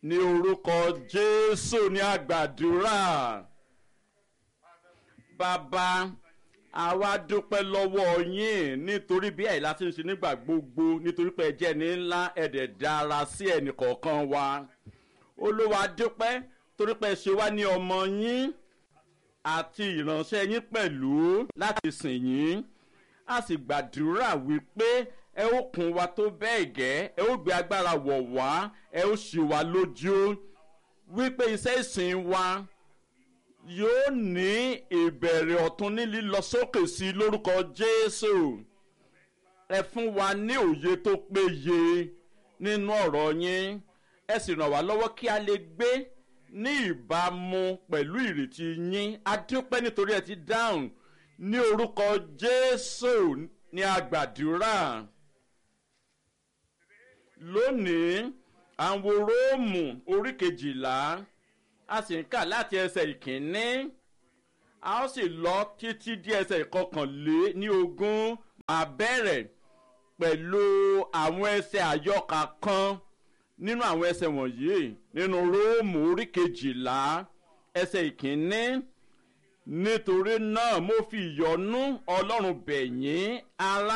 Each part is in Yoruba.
ní orúkọ jésù ní àgbàdúrà bàbá àwa dúpẹ́ lọ́wọ́ yín nítorí bí àìlá ti ń ṣe nígbà gbogbo nítorí pé ẹjẹ́ ní ńlá ẹ̀dẹ̀ dára sí ẹnì kọ̀ọ̀kan wa olúwa dúpẹ́ torí pé ẹ ṣe wá ní ọmọ yín àti ìránṣẹ́ yín pẹ̀lú láti sìn yín a sì gbàdúrà wípé ẹ ó kún wa tó bẹ́ẹ̀ gẹ́ ẹ ó gbé agbára wọ̀ wá ẹ ó ṣì wá lójú wípé iṣẹ́ ìsìn wa yóò ní ìbẹ̀rẹ̀ ọ̀tún ní lílọ sókè sí lórúkọ jésù ẹ fún wa ní òye tó péye nínú ọ̀rọ̀ yín ẹ sì ràn wá lọ́wọ́ kí a lè gbé ní ìbámu pẹ̀lú ìrètí yín adúpẹ́ nítorí ẹ ti dáhùn ní orúkọ jésù ní àgbàdúrà lónìí àwọn róòmù orí kejìlá a sì ń kà láti ẹsẹ̀ ìkíní a ó sì lọ títí dí ẹsẹ̀ ìkọkànlé ní ogún máa bẹ̀rẹ̀ pẹ̀lú àwọn ẹsẹ̀ àyọkà kan nínú àwọn ẹsẹ̀ wọ̀nyí nínú róòmù orí kejìlá ẹsẹ̀ ìkíní nítorí náà mo fi ìyọnú ọlọ́run bẹ̀yìn ara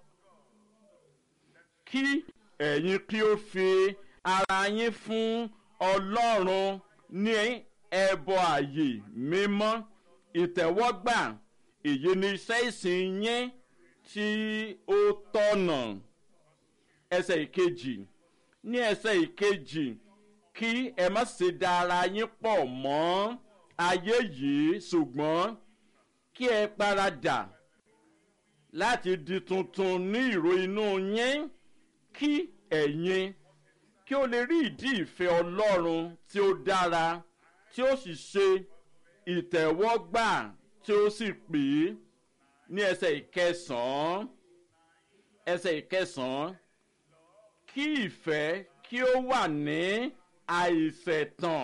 kí ẹ̀yin kí ó fi ara yín fún ọlọ́run ní ẹbọ àyè mímọ́ ìtẹ̀wọ́gbà èyí ni iṣẹ́ ìsìn yín tí ó tọ̀nà ẹsẹ̀ ìkejì ní ẹsẹ̀ ìkejì kí ẹ má ṣe da ara yín pọ̀ mọ́ ayé yìí ṣùgbọ́n kí ẹ paradà láti di tuntun ní ìró inú yín kí ẹ̀yin kí ó lè rí ìdí ìfẹ́ ọlọ́run tí ó dára tí ó sì ṣe ìtẹ̀wọ́gbà tí ó sì pè é ní ẹsẹ̀ ìkẹsàn-án ẹsẹ̀ ìkẹsàn-án kí ìfẹ́ kí ó wà ní àìsẹ̀tàn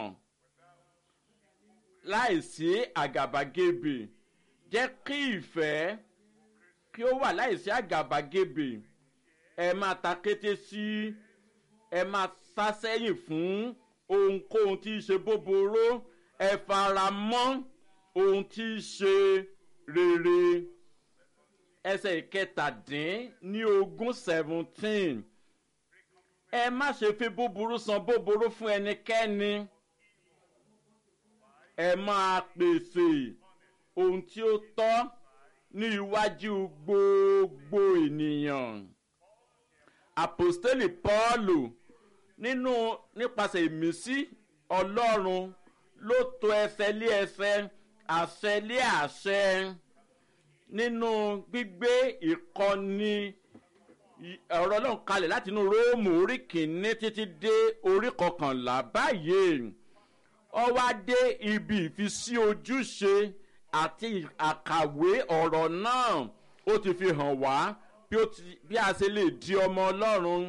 láìsí àgàbàgebè jẹ́ kí ìfẹ́ kí ó wà láìsí àgàbàgebè ẹ máa ta kété sí ẹ máa sá sẹ́yìn fún ohunkóhun tí í ṣe bóboró ẹ fara mọ́ ohun tí í ṣe rere ẹsẹ̀ ìkẹtàdín ní ogún seventeen ẹ má ṣe fi búburú san búburú fún ẹnikẹ́ni ẹ máa pèsè ohun tí ó tọ́ ní iwájú gbogbo ènìyàn apostoli paulu nínú nípasẹ̀ ìmísí ọlọ́run ló to ẹsẹ̀ lé ẹsẹ̀ àṣẹ lé àṣẹ nínú gbígbé ìkọ́ni ọ̀rọ̀ náà kalẹ̀ láti inú róòmù orí kìíní títí dé orí kọkànlá báyìí ọ wá dé ibi ìfisí ojúṣe àti àkàwé ọ̀rọ̀ náà ó ti fi hàn wá bí a ṣe lè di ọmọ ọlọ́run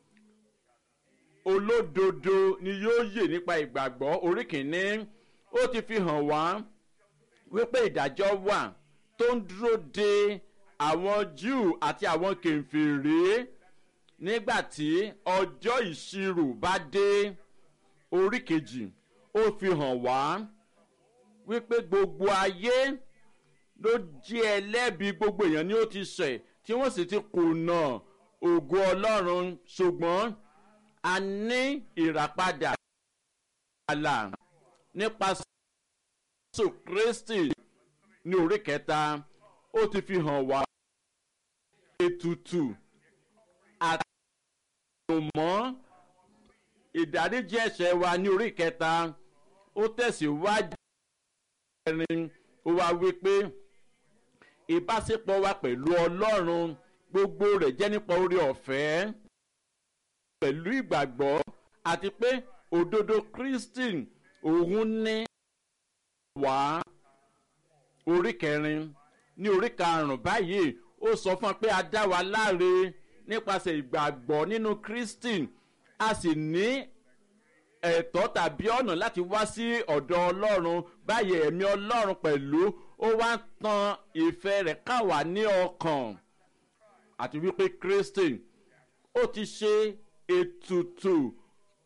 olódodo ni yóò yè nípa ìgbàgbọ́ orí kìíní ó ti fi hàn wá wípé ìdájọ́ wà tó ń dúró de àwọn júù àti àwọn kèfèrè nígbà tí ọjọ́ ìṣirò bá dé orí kejì ó fi hàn wá wípé gbogbo ayé ló jí ẹlẹ́bi gbogbo èèyàn ni ó ti ṣẹ̀ tí wọ́n sì ti kùnà ògo ọlọ́run ṣùgbọ́n a ní ìràpadà àlà nípasẹ̀ jésù kristi ní orí kẹta ó ti fi hàn wá ètùtù àti ìrùmọ́ ìdáríjì ẹ̀ṣẹ̀ wa ní orí kẹta ó tẹ̀síwájú ẹ̀rin ó wá wípé ìbáṣepọ̀ wa pẹ̀lú ọlọ́run gbogbo rẹ̀ jẹ́ nípa orí ọ̀fẹ́ pẹ̀lú ìgbàgbọ́ àti pé òdodo kristi òun ní wá orí kẹrin ní orí karùn-ún báyìí ó sọ fún wa pé a dá wa láre nípasẹ̀ ìgbàgbọ́ nínú kristi a sì ní ẹ̀tọ́ tàbí ọ̀nà láti wá sí ọ̀dọ̀ ọlọ́run báyìí ẹ̀mí ọlọ́run pẹ̀lú ó wá ń tan ìfẹ́ rẹ̀ káwá ní ọkàn àti wípé kristi ó ti ṣe ètùtù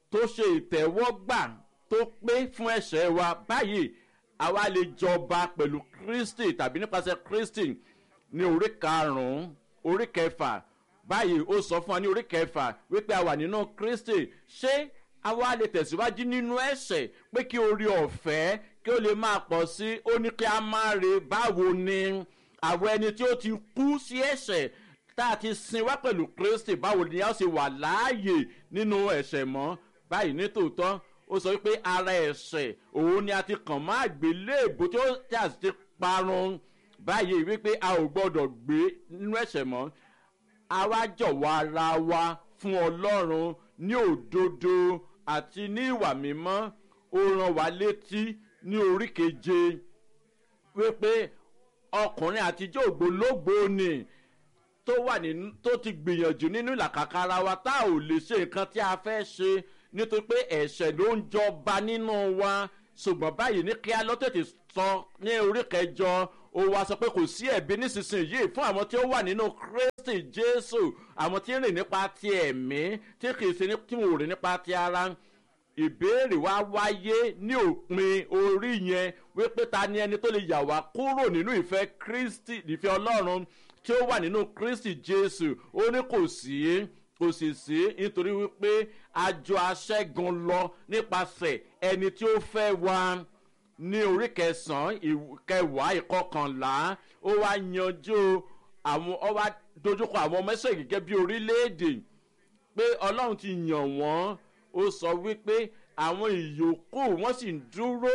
tó ṣe ìtẹ́wọ́gbà tó pé fún ẹ̀ṣẹ̀ wa báyìí àwa lè jọba pẹ̀lú kristi tàbí nípasẹ̀ kristi ní orí karùn-ún orí kẹfà báyìí ó sọ fún wa ní orí kẹfà wípé a wà nínú kristi ṣé àwa lè tẹ̀síwájú nínú ẹ̀ṣẹ̀ pé kí orí ọ̀fẹ́ kí ó lè máa pọ̀ sí ó ní kí a máa re báwo ni àwọn ẹni tí ó ti kú sí ẹ̀ṣẹ̀ tá a ti sin wá pẹ̀lú kristi báwo ni a ṣe wà láàyè nínú ẹ̀ṣẹ̀ mọ́ báyìí nítòótọ́ ó sọ wípé ara ẹ̀ṣẹ̀ òun ni a ti kàn má gbéléèbó tí ó tí a sì ti parun báyìí wípé a ò gbọ́dọ̀ gbé nínú ẹ̀ṣẹ̀ mọ́ a wá jọ̀wọ́ ara wa fún ọlọ́run ní òdodo àti ní ìwà mímọ́ ó ràn wá létí ní orí keje wípé ọkùnrin àtijọ́ ògbólógbò ni tó wà nínú tó ti gbìyànjú nínú ìlàkàkà ara wa tá ò lè ṣe nǹkan tí a fẹ́ ṣe nítorí pé ẹ̀ṣẹ̀ ló ń jọba nínú wa ṣùgbọ́n báyìí ní kí á lọ tètè sọ ní orí kẹjọ ó wá sọ pé kò sí ẹ̀bí nísinsìnyí fún àwọn tí ó wà nínú kristi jésù àwọn tí ń rìn nípa ti ẹ̀mí tí kì í ṣe tí wọn ò rìn nípa ti ara ìbéèrè wa wáyé ní òpin orí yẹn wípé ta ni ẹni tó lè yà wá kúrò nínú ìfẹ́ kristi ìfẹ́ ọlọ́run tí ó wà nínú kristi jésù ó ní kò sí kò sì sí nítorí wípé àjọ aṣẹ́gun lọ nípasẹ̀ ẹni tí ó fẹ́ wa ní orí kẹsàn-án kẹwàá ìkọkànlá ó wá yanjú àwọn ó wá dojúkọ àwọn ọmọ ẹsẹ̀ gẹ́gẹ́ bí orílẹ̀-èdè pé ọlọ́run ti yàn wọ́n ó sọ wípé àwọn ìyókù wọ́n sì ń dúró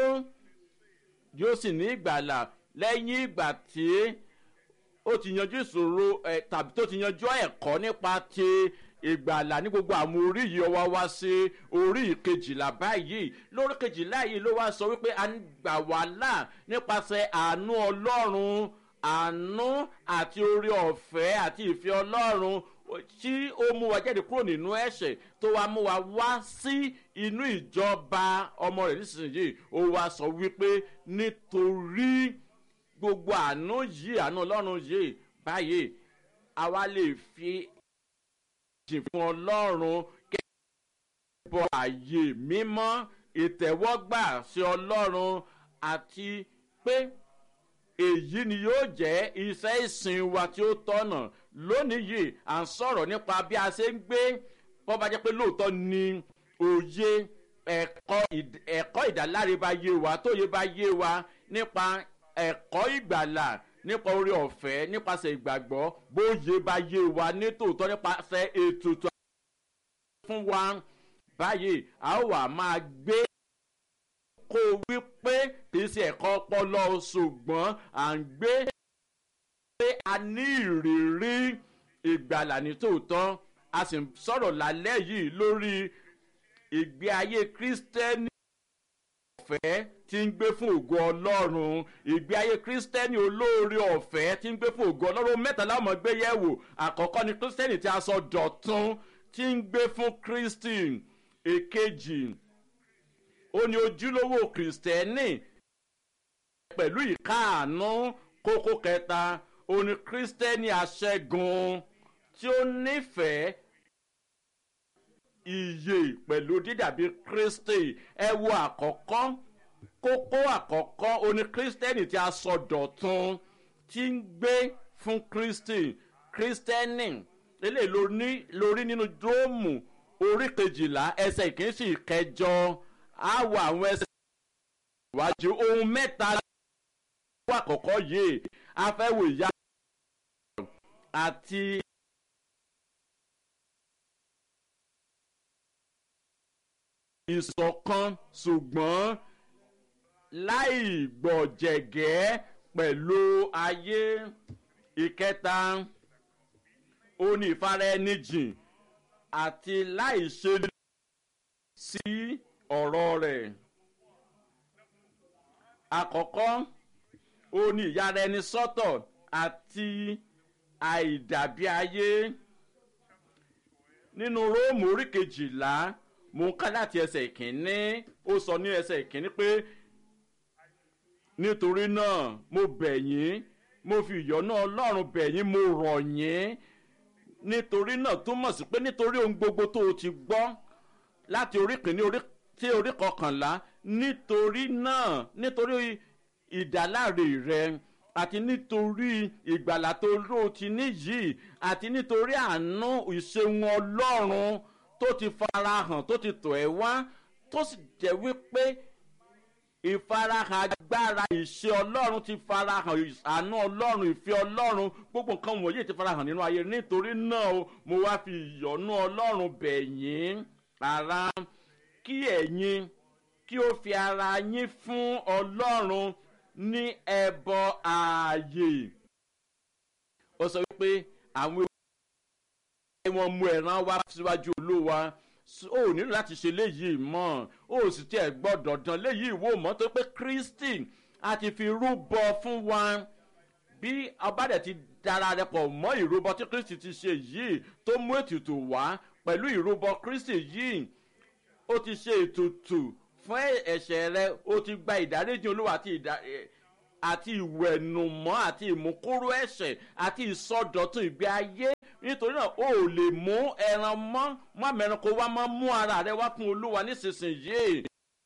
yóò sì ní ìgbàlà lẹ́yìn ìgbà tí ó ti yanjú ìṣòro ẹ̀ tàbí tó ti yanjú ẹ̀kọ́ nípa ti ìgbàlà ní gbogbo àwọn orí yìí ọwọ́ wá sí orí kejìlá báyìí lórí kejìlá yìí ló wá sọ wípé a ń gbà wá là nípasẹ̀ àánú ọlọ́run àánú àti orí ọ̀fẹ́ àti ìfẹ́ ọlọ́run tí ó mú wa jáde kúrò nínú ẹ̀ṣẹ̀ tó wá mú wa wá sí inú ìjọba ọmọ rẹ̀ nísinsìnyí ó wá sọ wípé nítorí gbogbo àánú yìí àánú ọlọ́run yìí báyìí àwa lè fi jìn fún ọlọ́run kẹ́kọ̀ọ́ ààyè mímọ́ ìtẹ̀wọ́gbà sí ọlọ́run àti pé èyí ni yóò jẹ́ iṣẹ́ ìsìn wa tí ó tọ̀nà lónìí yìí à ń sọ̀rọ̀ nípa bí a ṣe ń gbé bọ́ bá jẹ́ pé lóòótọ́ ni òye ẹ̀kọ́ ìdáláre bá yé wa tó yé bá yé wa nípa ẹ̀kọ́ ìgbàlà nípa orí ọ̀fẹ́ nípasẹ̀ ìgbàgbọ́ bóyá bá yé wa nítòótọ́ nípasẹ̀ ètùtù fún wa báyìí a ó wà máa gbé kó wí pé kì í ṣe ẹ̀kọ́ ọpọlọ ṣùgbọ́n à ń gbé pé a ní ìrírí ìgbàlà nítòótọ́ a sì ń sọ̀rọ̀ lálẹ́ yìí lórí ìgbé ayé kírísítẹ́nì ọ̀fẹ́ tí ń gbé fún ògo ọlọ́run ìgbé ayé kírísítẹ́nì olóore ọ̀fẹ́ tí ń gbé fún ògo ọlọ́run mẹ́ta láwọn gbé yẹ̀wò àkọ́kọ́ ni kírísítẹ́nì tí a sọ dọ̀tún tí ń gbé fún kírísítì èkejì ó ní ojúlówó kírísítẹ́nì pẹ̀lú ìkáàánú kókó kẹta ó ní kírísítẹ́nì aṣẹ́gun tí ó nífẹ̀ẹ́ iye pẹ̀lú dídàbí kristi ẹ wo àkọ́kọ́ kókó àkọ́kọ́ oní kristẹni tí a sọ dọ̀tun tí ń gbé fún kristi kristẹni eléyìí lórí nínú dóòmù orí kejìlá ẹsẹ̀ ìkínsì kẹjọ á wọ àwọn ẹsẹ̀ ìwájú ohun mẹ́ta wà àkọ́kọ́ yìí afẹ́wò ìyá àti. ìṣọ̀kan ṣùgbọ́n láì gbọ̀jẹ̀gẹ́ pẹ̀lú ayé ìkẹta ó ní ìfaraẹnijìn àti láì ṣe sí ọ̀rọ̀ rẹ̀ àkọ́kọ́ ó ní ìyára ẹni sọ́tọ̀ àti àìdàbí ayé nínú róòmù orí kejìlá mo ń ká láti ẹsẹ̀ ìkíní ó sọ ní ẹsẹ̀ ìkíní pé nítorí náà mo bẹ̀ yín mo fi ìyọ́nú ọlọ́run bẹ̀ yín mo rọ̀ yín nítorí náà túmọ̀ sí pé nítorí ohun gbogbo tó o ti gbọ́ láti orí kìíní orí tí orí kọkànlá nítorí náà nítorí ìdáláre rẹ àti nítorí ìgbàlà tó ló ti níyì àti nítorí àánú ìṣeun ọlọ́run tó ti farahàn tó ti tọ̀ ẹ́ wá tó sì jẹ́ wípé ìfarahàn agbára ìṣe ọlọ́run ti farahàn àánú ọlọ́run ìfẹ́ ọlọ́run gbogbo nǹkan wọ̀nyí ti farahàn nínú ayé nítorí náà o mo wá fi ìyọ́nú ọlọ́run bẹ̀ yín ara kí ẹ̀yin kí ó fi ara yín fún ọlọ́run ní ẹbọ ààyè ó sọ wípé àwọn ewu wọn mú ẹran wá síwájú olúwa ó nílò láti ṣe léyìí mọ́ ó sì tiẹ̀ gbọ́dọ̀ dán léyìí wò mọ́ tó pé kristi a ti fi rúbọ fún wa bí ọbàdàn ti dára rẹ pọ̀ mọ́ ìrúbọ tí kristi ti ṣe yìí tó mú ètùtù wá pẹ̀lú ìrúbọ kristi yìí ó ti ṣe ètùtù fún ẹ̀ṣẹ̀ rẹ ó ti gba ìdáríjì olúwa àti ìdáríjì àti ìwẹ̀nùmọ́ àti ìmúkúrú ẹ̀ṣẹ̀ àti ìsọdọ̀tun ìgbé ayé nítorí náà o ò lè mú ẹran mọ́ mọ́ mẹ́rin kó wá mọ́ mú ara rẹ wá fún olúwa nísinsìnyí.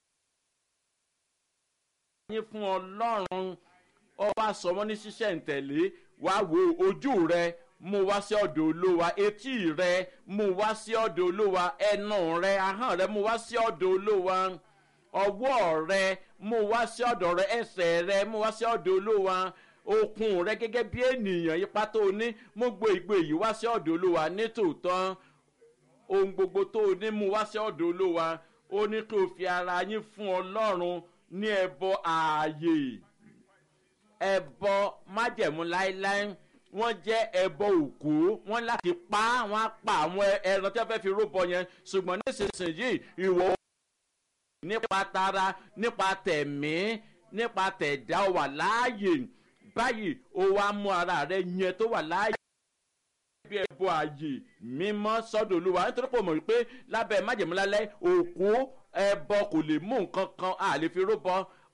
yín fún ọlọ́run ọba sọmọ ní ṣíṣẹ́ ntẹ̀lé wá wo ojú rẹ mú wá sí ọ̀dọ̀ olúwa etí rẹ mú wá sí ọ̀dọ̀ olúwa ẹnu rẹ ahọ́n rẹ mú wá sí ọ̀dọ̀ olúwa ọwọ́ rẹ mú wá sí ọ̀dọ̀ rẹ ẹsẹ̀ rẹ mú wá sí ọ̀dọ̀ olúwa okun rẹ gẹ́gẹ́ bí ènìyàn ipa tó ní mú gbé ìgbé yìí wá sí ọ̀dọ̀ olúwa nítòótọ́ ohun gbogbo tó ní mú wá sí ọ̀dọ̀ olúwa ó ní kí o fi ara yín fún ọlọ́run ní ẹbọ ààyè ẹbọ májẹ̀mú láéláé wọ́n jẹ́ ẹbọ òkú wọ́n láti pa wọ́n á pa àwọn ẹran tí wọ́n fẹ́ fi rúbọ yẹn ṣùgbọ́n nísinsìnyí ìwọ nípa tara nípa tẹ̀mí nípa tẹ̀dá wà láàyè báyìí ó wá mú ara rẹ yẹn tó wà láàyè bí ẹbọ ààyè mímọ́ sọ́dọ̀ olúwa nítorí pé o mọ̀ wípé lábẹ́ májèmúlálẹ́ òkú ẹbọ kò lè mú nǹkan kan a lè fi rúbọ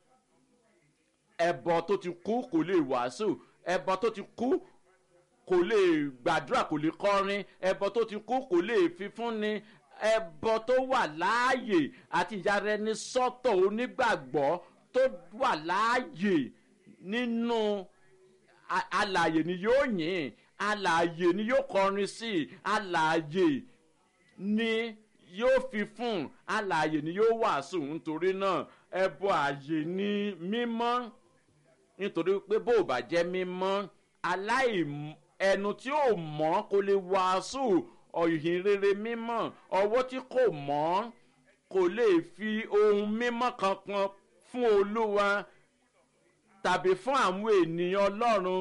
ẹbọ tó ti kú kò lè wàásù ẹbọ tó ti kú kò lè gbàdúrà kò lè kọrin ẹbọ tó ti kú kò lè fífúnni ẹbọ tó wà láàyè àti ìyára ẹni sọ́tọ̀ onígbàgbọ́ tó wà láàyè nínú alàyè ni yóò yìn alàyè ni yóò kọrin sí alàyè ni yóò fi fún alàyè ni yóò wàásù nítorí náà ẹbọ àyè ni mímọ́ nítorí pé bó o bá jẹ́ mímọ́ aláìmọ́ ẹnu tí ò mọ́ kò lè wàásù ọ̀yìn rere mímọ́ ọwọ́ tí kò mọ́ kò lè fi ohun mímọ́ kankan fún olúwa tàbí fún àwọn ènìyàn ọlọ́run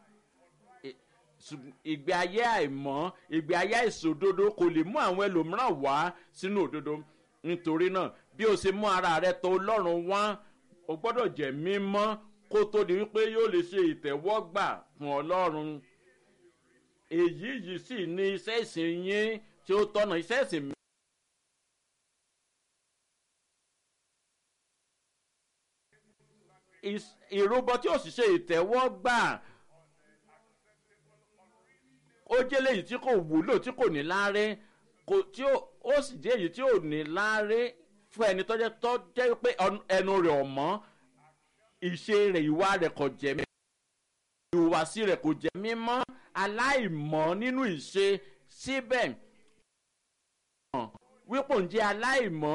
ìgbé ayé àìmọ́ ìgbé ayé àìsòdodo kò lè mú àwọn ẹlòmíràn wá sínú òdodo nítorí náà bí o ṣe mú ara rẹ tó ọlọ́run wá o gbọ́dọ̀ jẹ́ mímọ́ kó tó di wípé yóò lè ṣe ìtẹ̀wọ́gbà fún ọlọ́run èyí yìí sì ní iṣẹ́ ìsìn yín tí ó tọ́nà iṣẹ́ ìsìn mi. ìrúbọ tí ó sì ṣe ìtẹ́wọ́gbà ó jẹ́ léyìí tí kò wúlò tí kò ní láre tí ó sì jẹ́ èyí tí ò ní láre fún ẹni tó jẹ́ tó jẹ́ pé ẹnu rẹ̀ ọ̀mọ́ ìṣe rẹ̀ ìwà rẹ̀ kò jẹ́ mímọ́ ìhùwàsí rẹ̀ kò jẹ́ mímọ́ aláìmọ́ nínú ìṣe síbẹ̀ wípò ń jẹ́ aláìmọ́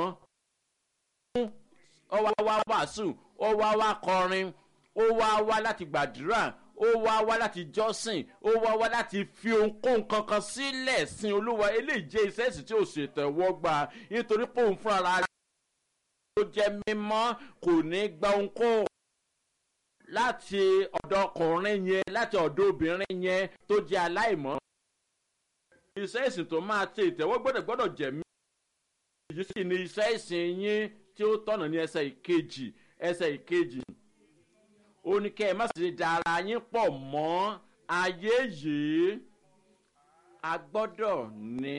ó wá wá wàásù ó wá wá kọrin ó wá wá láti gbàdúrà ó wá wá láti jọ́sìn ó wá wá láti fi ohunkóhun kankan sílẹ̀ sin olúwa eléyìí jẹ́ iṣẹ́ ìsìn tí ò ṣètẹ̀wọ́ gbà nítorí pé òun fúnra rẹ̀ ó jẹ́ mímọ́ kò ní gba ohunkóhun láti ọ̀dọ̀ ọkùnrin yẹn láti ọ̀dọ̀ obìnrin yẹn tó jẹ́ aláìmọ́. iṣẹ́ ìsìn tó máa ṣe ìtẹ̀wọ́ gbọ́dọ̀ gbọ́dọ̀ jẹ́ mí. èyí sì ni iṣẹ́ ìsìn yín tí ó tọ̀nà ní ẹsẹ̀ ìkejì ẹsẹ̀ ìkejì. ó ní kẹ́ ẹ má ṣe dára yín pọ̀ mọ́ ayé yìí. a gbọ́dọ̀ ní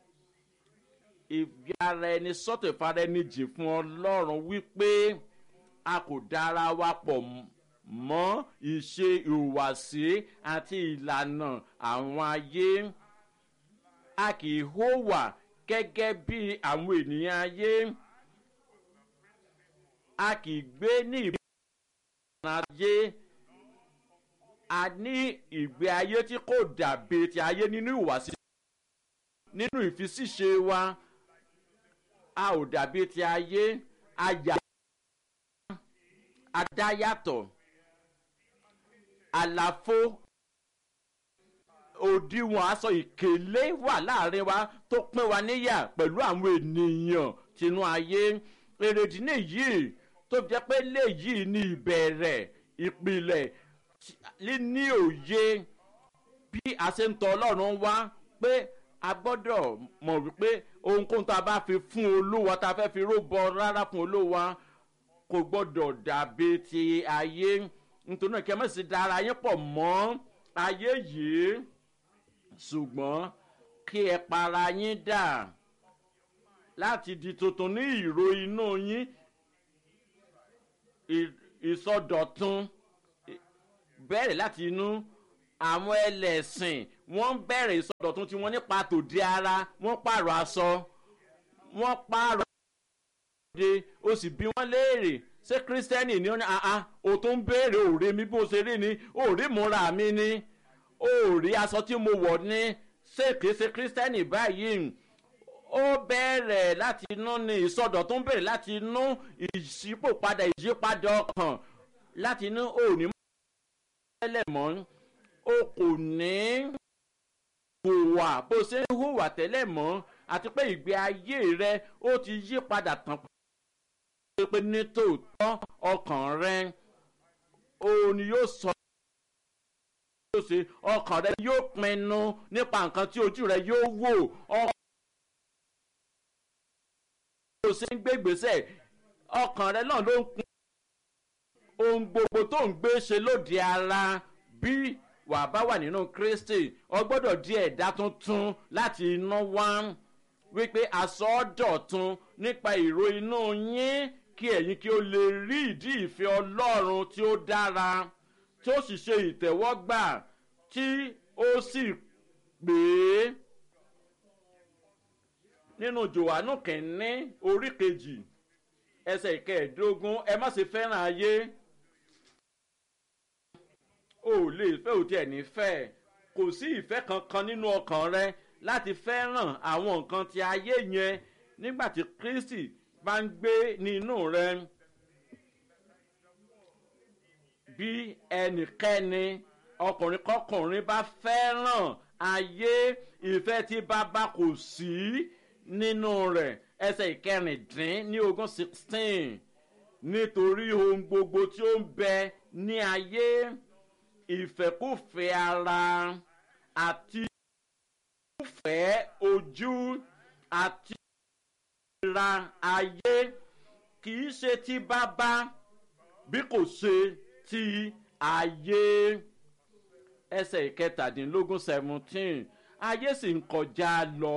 ìgbé ara ẹni sọ́tò ìfara ẹni jì fún ọlọ́run wípé a kò dára wa pọ̀ mọ́ mọ́ ìṣe ìhùwàsí àti ìlànà àwọn ayé a kì í hùwà gẹ́gẹ́ bí àwọn ènìyàn ayé a kì í gbé ní ìbára ayé a ní ìgbé ayé tí kò dàbí ti ayé nínú ìwàsí nínú ìfisíṣe wa a ò dàbí ti ayé a yà a dá yàtọ̀ àlàfo òdiwọ̀n aṣọ ìkélé wà láàrin wa tó pín wa níyà pẹ̀lú àwọn ènìyàn tinú ayé èrèdí nìyí tó jẹ́ pé léyìí ní ìbẹ̀rẹ̀ ìpìlẹ̀ ní òye bí a ṣe ń tọ ọlọ́run wá pé a gbọ́dọ̀ mọ̀ wípé ohunkóhun tá a bá fi fún olúwa tá a fẹ́ fi róbọ rárá fún olúwa kò gbọ́dọ̀ dàbí ti ayé nítorí náà kí ẹ má sì dára yín pọ̀ mọ́ ayé yìí ṣùgbọ́n kí ẹ para yín dà láti di tuntun ní ìró inú yín ìsọdọ̀tun bẹ̀rẹ̀ láti inú àwọn ẹlẹ́sìn wọ́n ń bẹ̀rẹ̀ ìsọdọ̀tun tí wọ́n nípa tòde ara wọ́n pààrọ̀ aṣọ wọ́n pààrọ̀ ọ̀dẹ o sì bí wọ́n léèrè ṣé kírísítẹ́nì ni ó ní àá o tó ń béèrè òòrè mi bó ṣe rí ni òòrè múra mi ni òòrè aṣọ tí mo wọ̀ ni ṣé kìí ṣe kírísítẹ́nì báyìí ó bẹ̀rẹ̀ láti inú ni ìsọdọ̀tun bẹ̀rẹ̀ láti inú ìṣípòpadà ìyípadà ọkàn láti inú òní tẹ́lẹ̀ mọ́ o kò ní hùwà bó ṣe ń hùwà tẹ́lẹ̀ mọ́ àti pé ìgbé ayé rẹ ó ti yí padà tán pé ní tòótọ́ ọkàn rẹ òun ni yóò sọ yóò ṣe ọkàn rẹ yóò pinnu nípa nǹkan tí ojú rẹ yóò wò ọkàn rẹ ṣe ń gbé gbèsè ọkàn rẹ náà ló ń pin ohun gbogbo tó ń gbé ṣe lóde ara bí wà bá wà nínú kristi ọ gbọ́dọ̀ di ẹ̀dá tuntun láti iná wá wípé àsọdọ̀tun nípa ìró inú yín kí ẹ̀yin kí o lè rí ìdí ìfẹ́ ọlọ́run tí ó dára tí ó sì ṣe ìtẹ̀wọ́gbà tí ó sì pè é nínú jòhánù kìíní orí kejì ẹsẹ̀ ìkẹẹ̀ẹ́dógún ẹ má ṣe fẹ́ràn ayé o ò lè fẹ́ òtí ẹ̀ ní fẹ́ kò sí ìfẹ́ kankan nínú ọkàn rẹ láti fẹ́ràn àwọn nǹkan ti ayé yẹn nígbà tí kristi bá ń gbé nínú rẹ bí ẹnikẹ́ni ọkùnrin kọkùnrin bá fẹ́ràn ayé ìfẹ́ tí bàbá kò sí nínú rẹ̀ ẹsẹ̀ ìkẹrìndín ní ogún sixteen nítorí ohun gbogbo tí ó ń bẹ ní ayé ìfẹ́kùfẹ́ ara àti ìfẹ́ ojú àti ìra ayé kì í ṣe ti bàbá bí kò ṣe ti ayé ẹsẹ̀ ìkẹtàdínlógún seventeen ayé sì ń kọjá lọ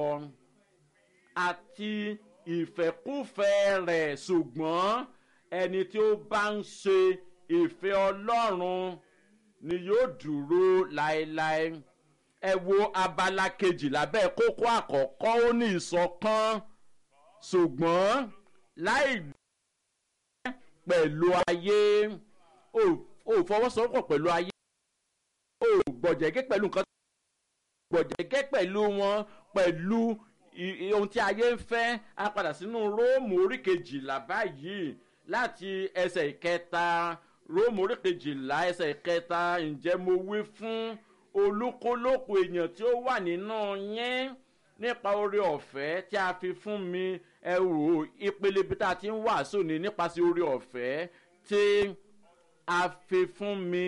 àti ìfẹ́kùfẹ́ rẹ̀ ṣùgbọ́n ẹni tí ó bá ń ṣe ìfẹ́ ọlọ́run ni yóò dúró láéláé ẹ wo abala kejì lábẹ́ kókó àkọ́kọ́ ó ní ìsọ̀kan ṣùgbọ́n láì gbẹ́ pẹ̀lú ayé ò fọwọ́sowọ́pọ̀ pẹ̀lú ayé ò gbọ̀jẹ̀gẹ́ pẹ̀lú nǹkan gbọ̀jẹ̀gẹ́ pẹ̀lú wọn pẹ̀lú ohun tí ayé ń fẹ́ á padà sínú róòmù orí kejìlá báyìí láti ẹsẹ̀ ìkẹta róòmù orí kejìlá ẹsẹ̀ ìkẹta ǹjẹ́ mo wí fún olúkúlùkù èèyàn tí ó wà nínú yín nípa oore ọ̀fẹ́ tí a fi fún mi ẹ wò ìpele bí tá a ti ń wàásù ni nípasẹ̀ oore ọ̀fẹ́ tí a fi fún mi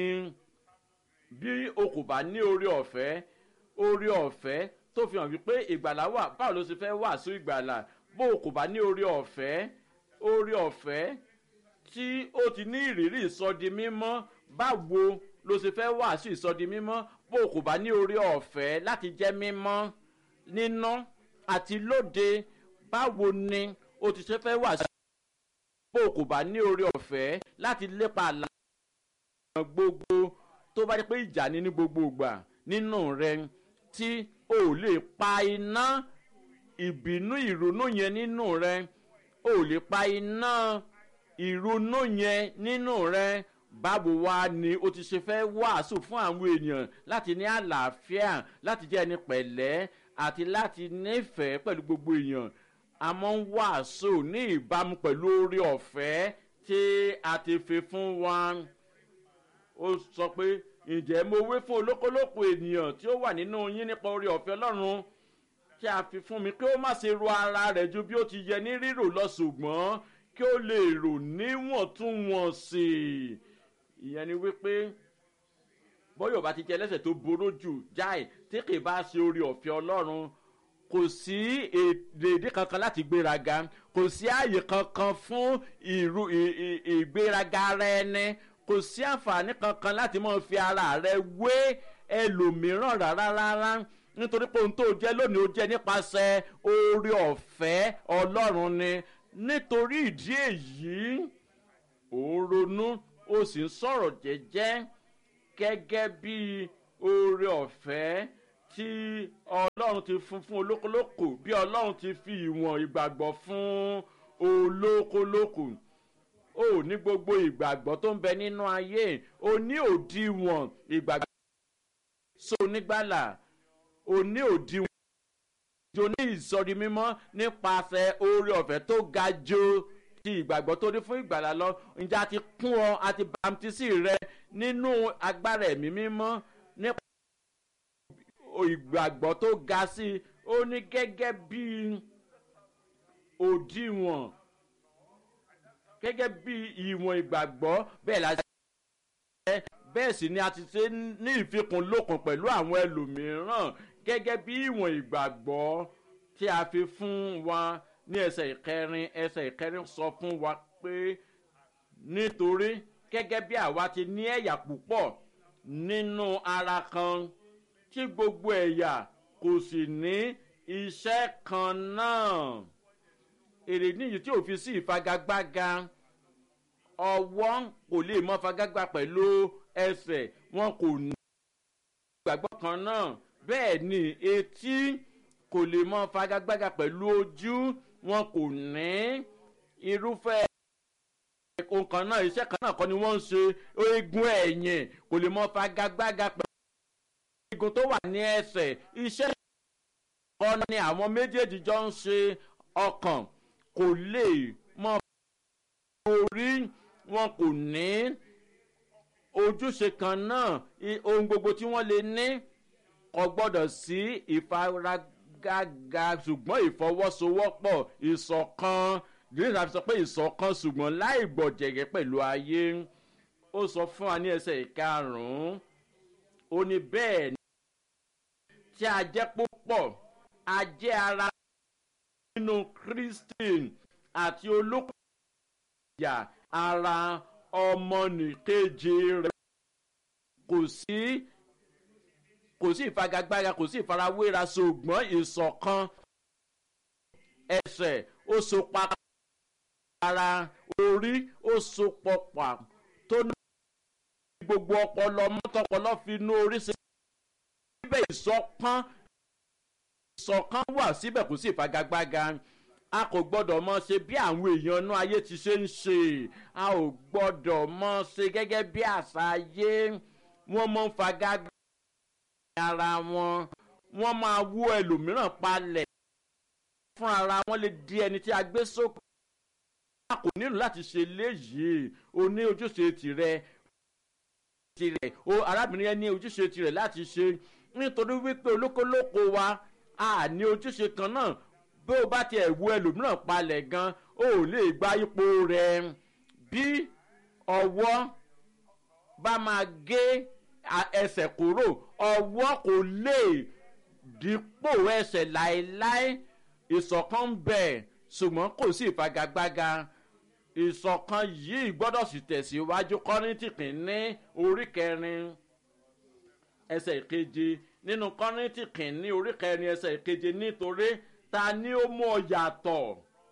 bí o kò bá ní oore ọ̀fẹ́ oore ọ̀fẹ́ tó fi hàn wípé ìgbàlá wà báwo ló ṣe fẹ́ wàásù ìgbàlá bó o kò bá ní oore ọ̀fẹ́ oore ọ̀fẹ́ tí ó ti ní ìrírí ìsọdi mímọ́ báwo ló ṣe fẹ́ wàásù ìsọdi mímọ́ bó o kò bá ní oore ọ̀fẹ́ láti jẹ́ mímọ́ níná àti lóde báwo ni o ti ṣe fẹ́ wàásù bó o kò bá ní oore ọ̀fẹ́ láti lépa àlà gbogbo tó bá jẹ́ pé ìjà ni ní gbogbo ìgbà nínú rẹ tí o lè pa iná ìbínú ìrònú yẹn nínú rẹ o ò lè pa iná ìrònú yẹn nínú rẹ báwo wá ni o ti ṣe fẹ́ wàásù fún àwọn èèyàn láti ní àlàáfíà láti jẹ́ ẹni pẹ̀lẹ́ àti láti nífẹ̀ẹ́ pẹ̀lú gbogbo èèyàn a máa ń wàásù ní ìbámu pẹ̀lú oore ọ̀fẹ́ tí a ti fi fún wa ó sọ pé ǹjẹ́ mo wé fún olókolóko ènìyàn tí ó wà nínú yín nípa oore ọ̀fẹ́ ọlọ́run tí a fi fún mi kí ó má ṣe ro ara rẹ̀ ju bí ó ti yẹ ní rírò lọ ṣùgbọ́n kí ó lè rò níwọ̀ntúnwọ̀nsì ìyẹn ni wípé bọ́yọ̀ bá ti jẹ́ ẹlẹ́sẹ̀ tó boró jù jáì tí kì í bá ṣe oore ọ̀fẹ́ ọlọ́run kò sí èdè kankan láti gbéraga kò sí ààyè kankan fún ìgbéraga ara ẹni kò sí àǹfààní kankan láti máa fi ara rẹ wé ẹlòmíràn rárá rárá nítorí pé ohun tó jẹ́ lónìí ó jẹ́ nípasẹ̀ oore ọ̀fẹ́ ọlọ́run ni nítorí ìdí èyí ò ń ronú ó sì ń sọ̀rọ̀ jẹ́jẹ́ gẹ́gẹ́ bí oore ọ̀fẹ́ tí ọlọ́run ti fún fún olókolókò bí ọlọ́run ti fi ìwọ̀n ìgbàgbọ́ fún olókolókò ó ní gbogbo ìgbàgbọ́ tó ń bẹ nínú ayé ó ní òdiwọ̀n ìgbàgbọ́ so nígbàlà ó ní òdiwọ̀n ìjọ ní ìsọdi mímọ́ nípasẹ̀ oore ọ̀fẹ́ tó ga jo ti ìgbàgbọ́ tó ní fún ìgbàlà lọ ǹjẹ́ a ti kún ọ àti bàmtísì rẹ nínú agbára ẹ̀mí mímọ́ nípa ìgbàgbọ́ tó ga sí i ó ní gẹ́gẹ́ bí òdiwọ̀n gẹ́gẹ́ bí ìwọ̀n ìgbàgbọ́ bẹ́ẹ̀ la ṣe bẹ́ẹ̀ sì ni a ti ṣe ní ìfikùnlókun pẹ̀lú àwọn ẹlòmíràn gẹ́gẹ́ bí ìwọ̀n ìgbàgbọ́ tí a fi fún wa ní ẹsẹ̀ ìkẹrin ẹsẹ̀ ìkẹrin sọ fún wa pé nítorí gẹ́gẹ́ bí àwa ti ní ẹ̀yà púpọ̀ nínú ara kan tí gbogbo ẹ̀yà kò sì ní iṣẹ́ kan náà èrè níyì tí ò fi sí ìfagagbága ọwọ́ kò lè mọ fagagbá pẹ̀lú ẹsẹ̀ wọn kò ní ìgbàgbọ́ kan náà bẹ́ẹ̀ ni etí kò lè mọ fagagbága pẹ̀lú ojú wọn kò ní irúfẹ́ ohun kan náà iṣẹ́ kan náà kọ́ ni wọ́n ń ṣe eegun ẹ̀yìn kò lè mọ fagagbága pẹ̀lú eegun tó wà ní ẹsẹ̀ iṣẹ́ kan ni àwọn méjèèjì jọ ń ṣe ọkàn kò lè mọ orí wọn kò ní ojúṣe kan náà ohun gbogbo tí wọ́n lè ní kò gbọ́dọ̀ sí ìfaragaga ṣùgbọ́n ìfọwọ́sowọ́pọ̀ ìṣọ̀kan díẹ̀ náà sọ pé ìṣọ̀kan ṣùgbọ́n láì gbọ̀jẹ̀gẹ̀ pẹ̀lú ayé ó sọ fún wa ní ẹsẹ̀ ìkarùn-ún ó ní bẹ́ẹ̀ ni tí a jẹ́ púpọ̀ a jẹ́ ara nínú christian àti olókùn ìyá ara ọmọnìkejì rẹ̀ kò sí kò sí ìfagagbága kò sí ìfarawéra ṣùgbọ́n ìṣọ̀kan ẹsẹ̀ ó so pa ara orí ó so pọ̀pà tó ní gbogbo ọpọlọ mọ́tọ́pọlọ fi inú orí ṣe síbẹ̀ ìṣọ̀kan ìṣọ̀kan wà síbẹ̀ kò sí ìfagagbága a kò gbọ́dọ̀ mọ ṣe bí àwọn èèyàn inú ayé ti ṣe ń ṣe a ò gbọ́dọ̀ mọ ṣe gẹ́gẹ́ bí àṣà ayé wọ́n mọ ń fagagbága ara wọn wọ́n máa wú ẹlòmíràn palẹ̀ fún ara wọn lè di ẹni tí a gbé sókè a kò nílò láti ṣe léyìí o ní ojúṣe tirẹ̀ tirẹ̀ o arábìnrin yẹn ní ojúṣe tirẹ̀ láti ṣe nítorí wípé olókolóko wa a ní ojúṣe kan náà bí o bá tiẹ̀ wú ẹlòmíràn palẹ̀ gan o ò lè gba ipò rẹ̀ bí ọwọ́ bá máa gé ẹsẹ̀ kúrò ọwọ́ kò lè dípò ẹsẹ̀ láéláé ìṣọ̀kan ń bẹ̀ ṣùgbọ́n kò sí ìfagagbága ìṣọ̀kan yìí gbọ́dọ̀ sì tẹ̀síwájú kọ́rìntì kìíní orí kẹrin ẹsẹ̀ ìkeje nínú kọ́rìntì kìíní orí kẹrin ẹsẹ̀ ìkeje nítorí ta ni ó mú ọ yàtọ̀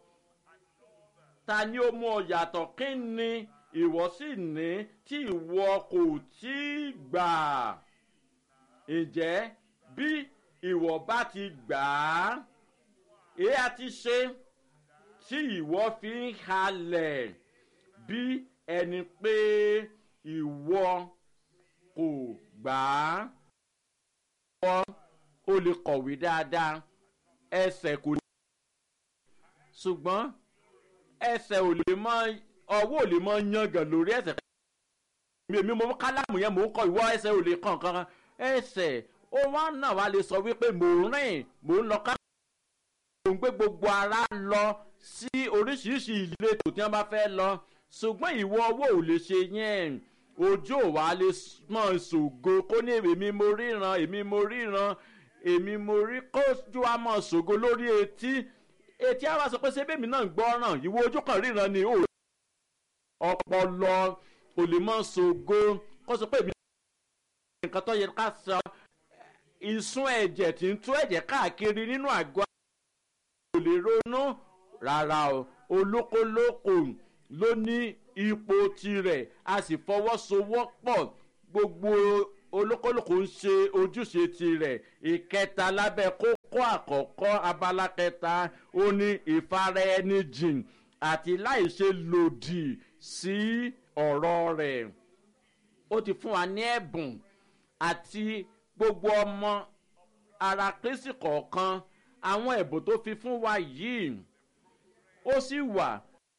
ta ni ó mú ọ yàtọ̀ kí ni ìwọ sì ní tí ìwọ kò tí ì gbà ǹjẹ́ bí ìwọ bá ti gbà á èyí a ti ṣe tí ìwọ fi ń halẹ̀ bí ẹni pé ìwọ kò gbà á. ìwọ o lè kọ̀wé dáadáa ẹsẹ̀ kò lè. ṣùgbọ́n ẹsẹ̀ ò lè mọ ọwọ́ ò lè mọ yangàn lórí ẹsẹ̀. èmi mo kálámù yẹn mò ń kọ ìwọ ẹsẹ̀ ò lè kàn kankan ẹsẹ̀ ó wá náà wá lè sọ wípé mò ń rìn mò ń lọ ká mò ń gbé gbogbo ara lọ sí oríṣiríṣi ìletò tí wọ́n bá fẹ́ lọ ṣùgbọ́n ìwọ ọwọ́ ò lè ṣe yẹn ojú ò wá lè mọ̀ ṣògo kó ní èmi mo ríran èmi mo ríran èmi mo rí kójú wa mọ̀ ṣògo lórí etí etí á wá sọ pé sébèmí náà ń gbọ́ràn ìwọ ojú kan ríran ni ò ọpọlọ ò lè mọ̀ ṣògo kó sọ pé èmi nǹkan tó yẹ ká sọ ìsun ẹ̀jẹ̀ tí ń tú ẹ̀jẹ̀ káàkiri nínú àgọ́ kò lè ronú rárá o olókolóko ló ní ipò tirẹ̀ a sì fọwọ́sowọ́pọ̀ gbogbo olókolóko ń ṣe ojúṣe tirẹ̀ ìkẹta lábẹ́ kókó àkọ́kọ́ abala kẹta ó ní ìfaraẹnijìn àti láìṣe lòdì sí ọ̀rọ̀ rẹ̀ ó ti fún wa ní ẹ̀bùn àti gbogbo ọmọ ara kristi kọ̀ọ̀kan àwọn ẹ̀bùn tó fi fún wa yìí ó sì wà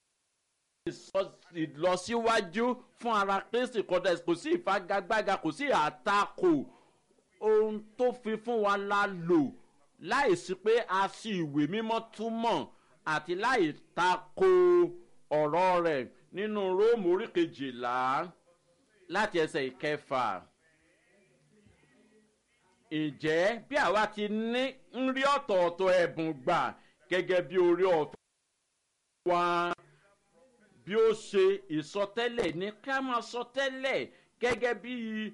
ìlọsíwájú fún ara kristi kọ̀dà kò sí ìfagagbága kò sí àtakò ohun tó fi fún wa la lò láìsí pé a sì ìwé mímọ́ túmọ̀ àti láì tako ọ̀rọ̀ rẹ̀ nínú róòmù orí kejìlá láti ẹsẹ̀ ìkẹfà ǹjẹ́ bí àwa ti ní ń rí ọ̀tọ̀ọ̀tọ̀ ẹ̀bùn gbà gẹ́gẹ́ bí orí ọ̀fẹ́ wa bí ó ṣe ìsọtẹ́lẹ̀ ní ká máa sọtẹ́lẹ̀ gẹ́gẹ́ bí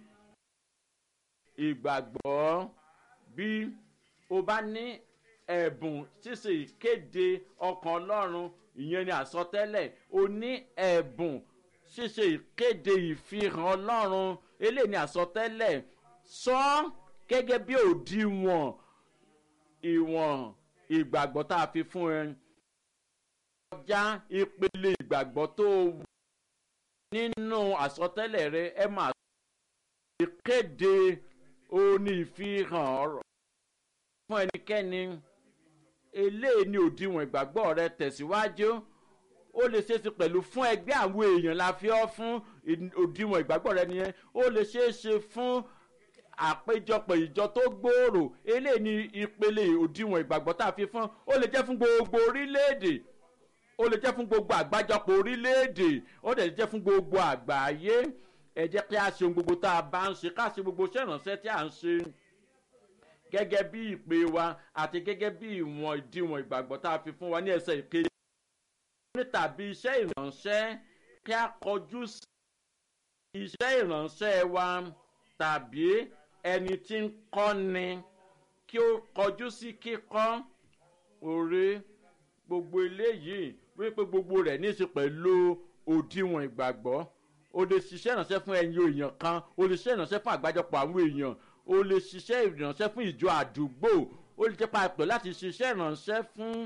ìgbàgbọ́ bí o bá ní ẹ̀bùn ṣíṣe ìkéde ọkàn ọlọ́run ìyẹn ni àsọtẹ́lẹ̀ o ní ẹ̀bùn ṣíṣe ìkéde ìfihàn ọlọ́run eléyìí ni àsọtẹ́lẹ̀ sọ ọ́ gẹ́gẹ́ bí òdiwọ̀n ìwọ̀n ìgbàgbọ́ tá a fi fún ẹ. kọjá ìpele ìgbàgbọ́ tó wù nínú àsọtẹ́lẹ̀ rẹ ẹ máa ìkéde òní ìfihàn ọ̀rọ̀ fún ẹnikẹ́ni eléyìí ni òdiwọ̀n ìgbàgbọ́ rẹ tẹ̀síwájú ó lè ṣeé ṣe pẹ̀lú fún ẹgbẹ́ àwọn èèyàn la fi ọ́ fún òdiwọ̀n ìgbàgbọ́ rẹ nìyẹn ó lè ṣeé ṣe fún àpéjọpọ̀ ìjọ tó gbòòrò eléyìí ni ìpele òdiwọ̀n ìgbàgbọ́ tá a fi fún ó lè jẹ́ fún gbogbo orílẹ̀-èdè ó lè jẹ́ fún gbogbo àgbájọpọ̀ orílẹ̀-èdè ó lè jẹ́ fún gbogbo àgbáyé ẹ jẹ́ kí a ṣe ohun gbogbo tá a bá ń ṣe ká ṣe gbogbo iṣẹ́ ìrànṣẹ́ tí a ń ṣe gẹ́gẹ́ bí ìpè wa àti gẹ́gẹ́ bí ìwọ̀n ìdíwọ̀n ìgbàgbọ́ tá a fi fún wa ní ẹsẹ̀ ìkejì ní tàbí iṣẹ́ ìrànṣẹ́ kí a kọjú sí iṣẹ́ ìrànṣẹ́ wa tàbí ẹni tí ń kọ́ni kí ó kọjú sí kíkọ́ òre gbogbo eléyìí wípé gbogbo rẹ̀ ní í ṣe pẹ̀lú òdiwọ̀n ìgbàgbọ́ o lè ṣiṣẹ́ ìrànṣẹ́ fún ẹyin èèyàn kan o lè ṣiṣẹ́ ìrànṣẹ́ fún àgbájọpọ̀ àwọn èèyàn o lè ṣiṣẹ́ ìrànṣẹ́ fún ìjọ àdúgbò o lè jẹ́ papọ̀ láti ṣiṣẹ́ ìrànṣẹ́ fún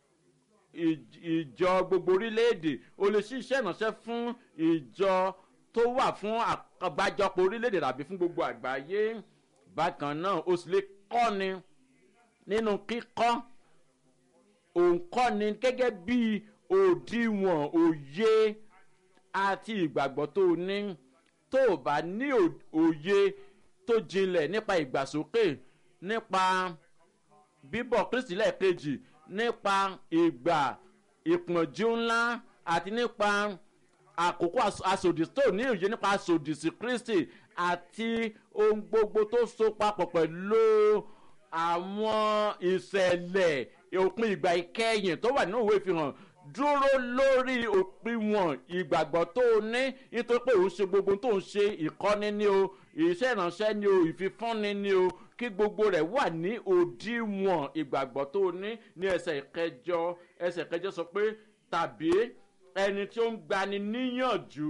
ìjọ gbogbo orílẹ̀-èdè o lè ṣiṣẹ́ ìrànṣẹ́ fún ìjọ tó wà fún àgbájọpọ̀ orílẹ̀-èdè tàbí fún gbogbo àgbáyé bákan náà o sì lè kọ́ni nínú kíkọ́ òǹkọ́ni gẹ́gẹ́ bí òdiwọ̀n òye àti ìgbàgbọ́ tó ní tó o bá ní òye tó jinlẹ̀ nípa ìgbàsókè nípa bíbọ̀ kristi lẹ́ẹ̀kejì nípa ìgbà ìpọ̀njú ńlá àti nípa àkókò asòdì tó ní òye nípa asòdì sí kristi àti ohun gbogbo tó so papọ̀ pẹ̀lú àwọn ìṣẹ̀lẹ̀ òpin ìgbà ìkẹyìn tó wà nínú ìwé ìfihàn dúró lórí òpinwọ̀n ìgbàgbọ́ tó o ní nítorí pé òun ṣe gbogbo tó ń ṣe ìkọ́ni ní o iṣẹ́ ìránṣẹ́ ní o ìfifúnni ní o kí gbogbo rẹ̀ wà ní òdiwọ̀n ìgbàgbọ́ tó o ní ní ẹsẹ̀ ìkẹjọ ẹsẹ̀ ìkẹjọ sọ pé tàbí ẹni tí ó ń gbani níyànjú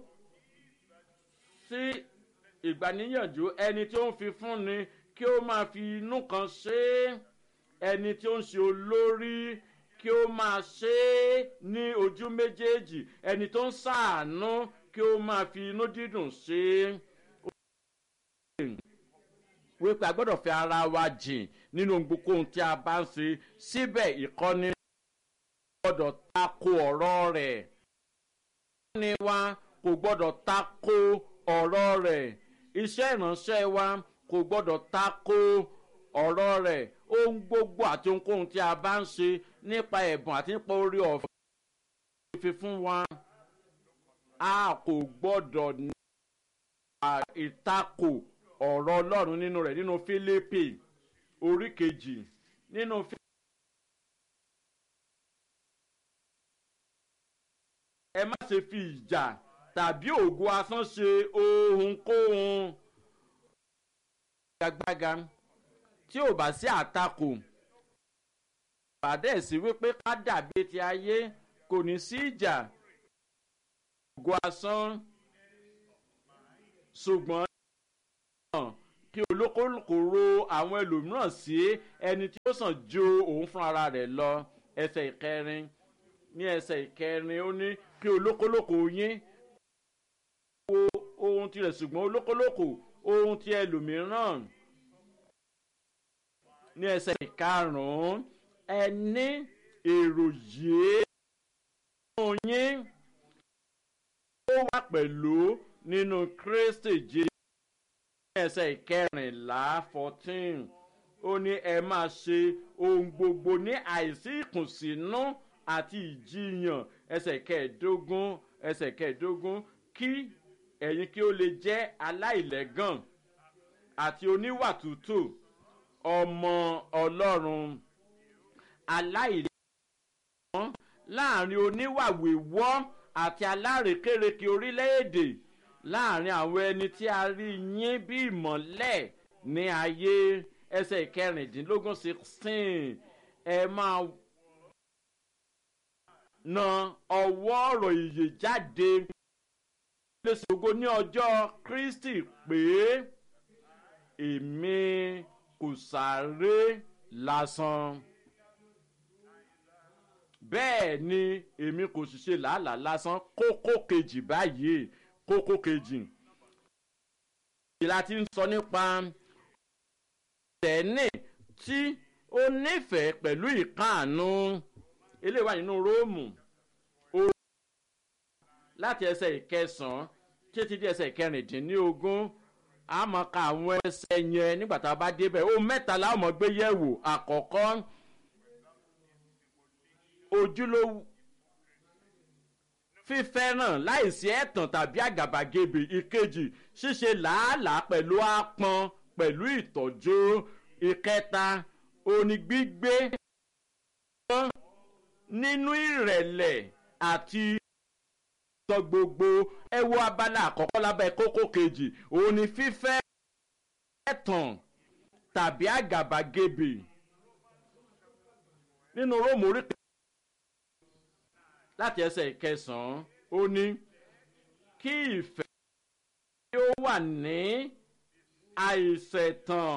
sí ìgbaniníyànjú ẹni tí ó ń fi fúnni kí ó máa fi inú kan ṣe é ẹni tí ó ń ṣe olórí kí ó máa ṣe é ní ojú méjèèjì ẹni tó ń ṣàánú kí ó máa fi inú dídùn ṣe é wípé a gbọ́dọ̀ fi ara wa jìn nínú gbogbo ohun tí a bá ń ṣe síbẹ̀ ìkọ́ni gbọ́dọ̀ tako ọ̀rọ̀ rẹ̀ ìkọ́ni wa kò gbọ́dọ̀ tako ọ̀rọ̀ rẹ̀ iṣẹ́ ìránṣẹ́ wa kò gbọ́dọ̀ tako ọ̀rọ̀ rẹ̀ ohun gbogbo àti ohunkóhun tí a bá ń ṣe nípa ẹ̀bùn àti nípa orí ọ̀fẹ́ fi fún wa a kò gbọ́dọ̀ ní ìtakò ọ̀rọ̀ ọlọ́run nínú rẹ̀ nínú fílípì orí kejì nínú fílípì. ẹ má ṣe fi ìjà tàbí ògo asán ṣe ohunkóhun. gbàgbàgà tí ò bá sí àtakò pàdé sí wípé ká dàbí ti ayé kò ní sí ìjà ògo asán ṣùgbọ́n kí olókòlùkò ro àwọn ẹlòmíràn sí ẹni tí ó sàn ju òun fún ara rẹ̀ lọ ẹsẹ̀ ìkẹrin ní ẹsẹ̀ ìkẹrin ó ní kí olókòlòkò yín wo ohun tirẹ̀ ṣùgbọ́n olókòlòkò ohun ti ẹlòmíràn ní ẹsẹ̀ ìkarùn-ún ẹni èrò yìí fún yín ó wà pẹ̀lú nínú kristi jésù ní ẹsẹ̀ ìkẹrìnlá fourteen ó ní ẹ máa ṣe ohun gbogbo ní àìsí ìkùnsínú àti ìjiyàn ẹsẹ̀ kẹẹ̀ẹ́dógún ẹsẹ̀ kẹẹ̀ẹ́dógún kí ẹ̀yin kí ó lè jẹ́ aláìlẹ́gàn àti oníwà tútù ọmọ ọlọ́run aláìlẹ́gàn láàrin oníwà wíwọ́ àti alárèkérekè orílẹ̀-èdè láàrin àwọn ẹni tí a rí yín bí ìmọ̀lẹ̀ ní ayé ẹsẹ̀ ìkẹrìndínlógún sixteen ẹ máa na ọwọ́ ọ̀rọ̀ ìyè jáde lè ṣògo ní ọjọ́ kristi pé èmi kò sáré lásán bẹ́ẹ̀ ni èmi kò sì ṣe làálàá lásán kókó kejì báyìí kókó kejì ìlà tí ń sọ nípa tẹ̀ẹ́nì tí ó nífẹ̀ẹ́ pẹ̀lú ìkáàánú eléyìí wà nínú róòmù láti ẹsẹ̀ ìkẹsàn-án títí di ẹsẹ̀ ìkẹrìndínlógún a mọ̀ ká àwọn ẹsẹ̀ yẹn nígbà tá a bá débẹ̀ ó mẹ́ta la mọ̀ gbé yẹ̀wò àkọ́kọ́ ojúlówó fífẹ́ràn láìsí ẹ̀tàn tàbí àgàbàgebè ìkejì ṣíṣe làálàá pẹ̀lú àpọn pẹ̀lú ìtọ́jú ìkẹta onígbígbé nínú ìrẹ̀lẹ̀ àti sọ gbogbo ẹ wo abala àkọ́kọ́ lábẹ́ kókó kejì òun ni fífẹ́ ẹ̀tàn tàbí àgàbàgebè nínú róòmù orí láti ẹsẹ̀ ìkẹsàn-án ó ní kí ìfẹ́ tí ó wà ní àìsẹ̀tàn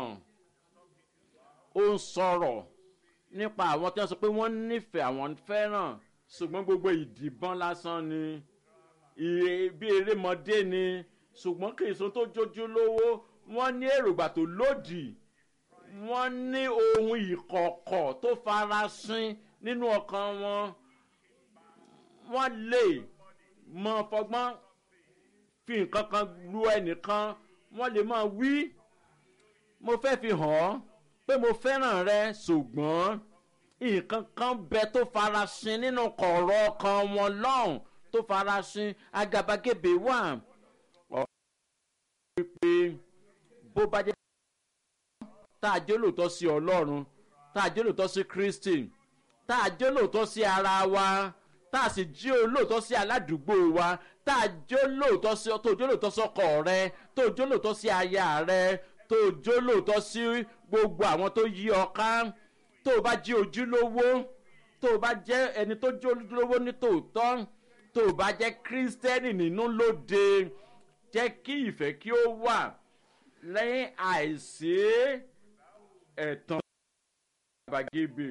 ó ń sọ̀rọ̀ nípa àwọn tí wọ́n sọ pé wọ́n nífẹ̀ẹ́ àwọn fẹ́ràn ṣùgbọ́n gbogbo ìdìbọn lásán ni bí erémọdé ni ṣùgbọ́n kì í sun tó jójú lówó wọ́n ní èrògbà tó lòdì wọ́n ní ohun ìkọ̀kọ̀ tó farasin nínú ọkàn wọn wọ́n lè mọ fọgbọ́n fi nǹkan kan lu ẹnìkan wọ́n lè máa wí mo fẹ́ fi hàn ọ́ pé mo fẹ́ràn rẹ ṣùgbọ́n nǹkan kan bẹ tó farasin nínú kọ̀ọ̀rọ̀ ọkàn wọn lọ́hùn tó farasin agabagebe wà. ọ̀rọ̀ wípé bó bá jẹ́ tá a jẹ́ lóòótọ́ sí ọlọ́run tá a jẹ́ lóòótọ́ sí kristi tá a jẹ́ lóòótọ́ sí ara wa tá a sì jí olóòótọ́ sí aládùúgbò wa tá a jó lóòótọ́ sí tó jó lóòótọ́ sọ́kọ̀ rẹ tó jó lóòótọ́ sí aya rẹ tó jó lóòótọ́ sí gbogbo àwọn tó yí ọ ká tó o bá jí ojúlówó tó o bá jẹ́ ẹni tó jó ojúlówó ní tòótọ́ tó o bá jẹ́ kírísítẹ́nì nínú lóde jẹ́ kí ìfẹ́ kí ó wà lẹ́yìn àìsí ẹ̀tàn àbàgebè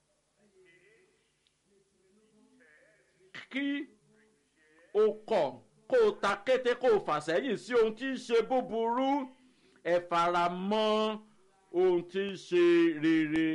kí o kọ̀ kó o ta kété kó o fà sẹ́yìn sí ohun tí ń ṣe búburú ẹ fara mọ́ ohun tí ń ṣe rere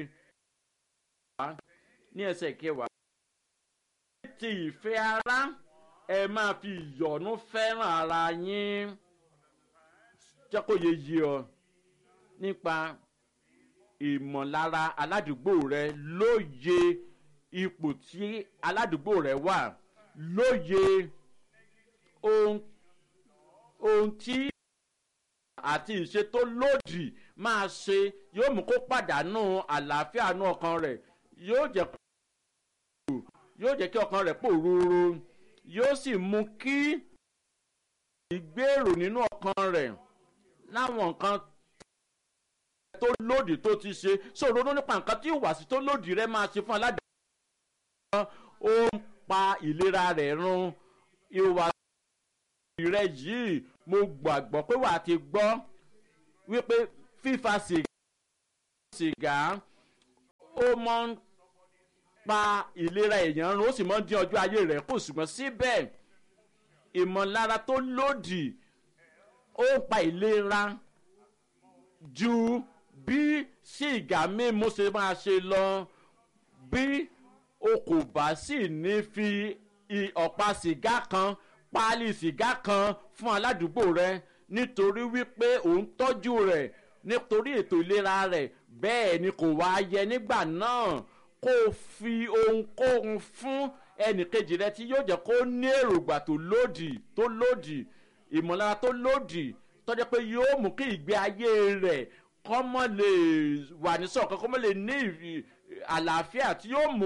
ní ẹsẹ̀ kẹwàá ti ìfẹ́ ara ẹ máa fi ìyọ̀nú fẹ́ràn ara yín jẹ́ kó yẹ yí ọ nípa ìmọ̀lára aládùúgbò rẹ lóye ipò tí aládùúgbò rẹ wà lóye ohun ohun tí àti ìṣe tó lòdì máa ṣe yóò mú kó pàdánù àlàáfíà nú ọkàn rẹ̀ yóò jẹ́ kó yóò jẹ́ kí ọkàn rẹ̀ pòrúurú yóò sì mú kí ìgbèrò nínú ọkàn rẹ̀ láwọn nǹkan tó lòdì tó ti ṣe sọ̀rọ̀ nípa nǹkan tí ìwàsí tó lòdì rẹ̀ máa ṣe fún aládàá ó ń pa ìlera rẹ̀ run ìwàsí rẹ̀ yìí mo gbàgbọ́ pé wàá ti gbọ́ wípé fífa sìgá ó mọ ń pa ìlera èèyàn run ó sì mọ ń dín ọjọ́ ayé rẹ̀ kù ṣùgbọ́n síbẹ̀ ìmọ̀lára tó lòdì ó ń pa ìlera ju bí sìgá mímu ṣe máa ṣe lọ bí o kò bá sì ní fi ọ̀pá sìgá kan páálí sìgá kan fún aládùúgbò rẹ nítorí wípé òun tọ́jú rẹ̀ nítorí ètò ìlera rẹ̀ bẹ́ẹ̀ ni kò wá yẹ nígbà náà kó o fi ohunkóhun fún ẹnìkejì rẹ tí yóò jẹ́ kó ní èròǹgbà tó lòdì tó lòdì ìmọ̀lára tó lòdì tọ́jú pé yóò mú kí ìgbé ayé rẹ̀ kọ́ mọ́ lè wà ní sọ̀kan kọ́ mọ́ lè ní àlàáfíà tí yóò mú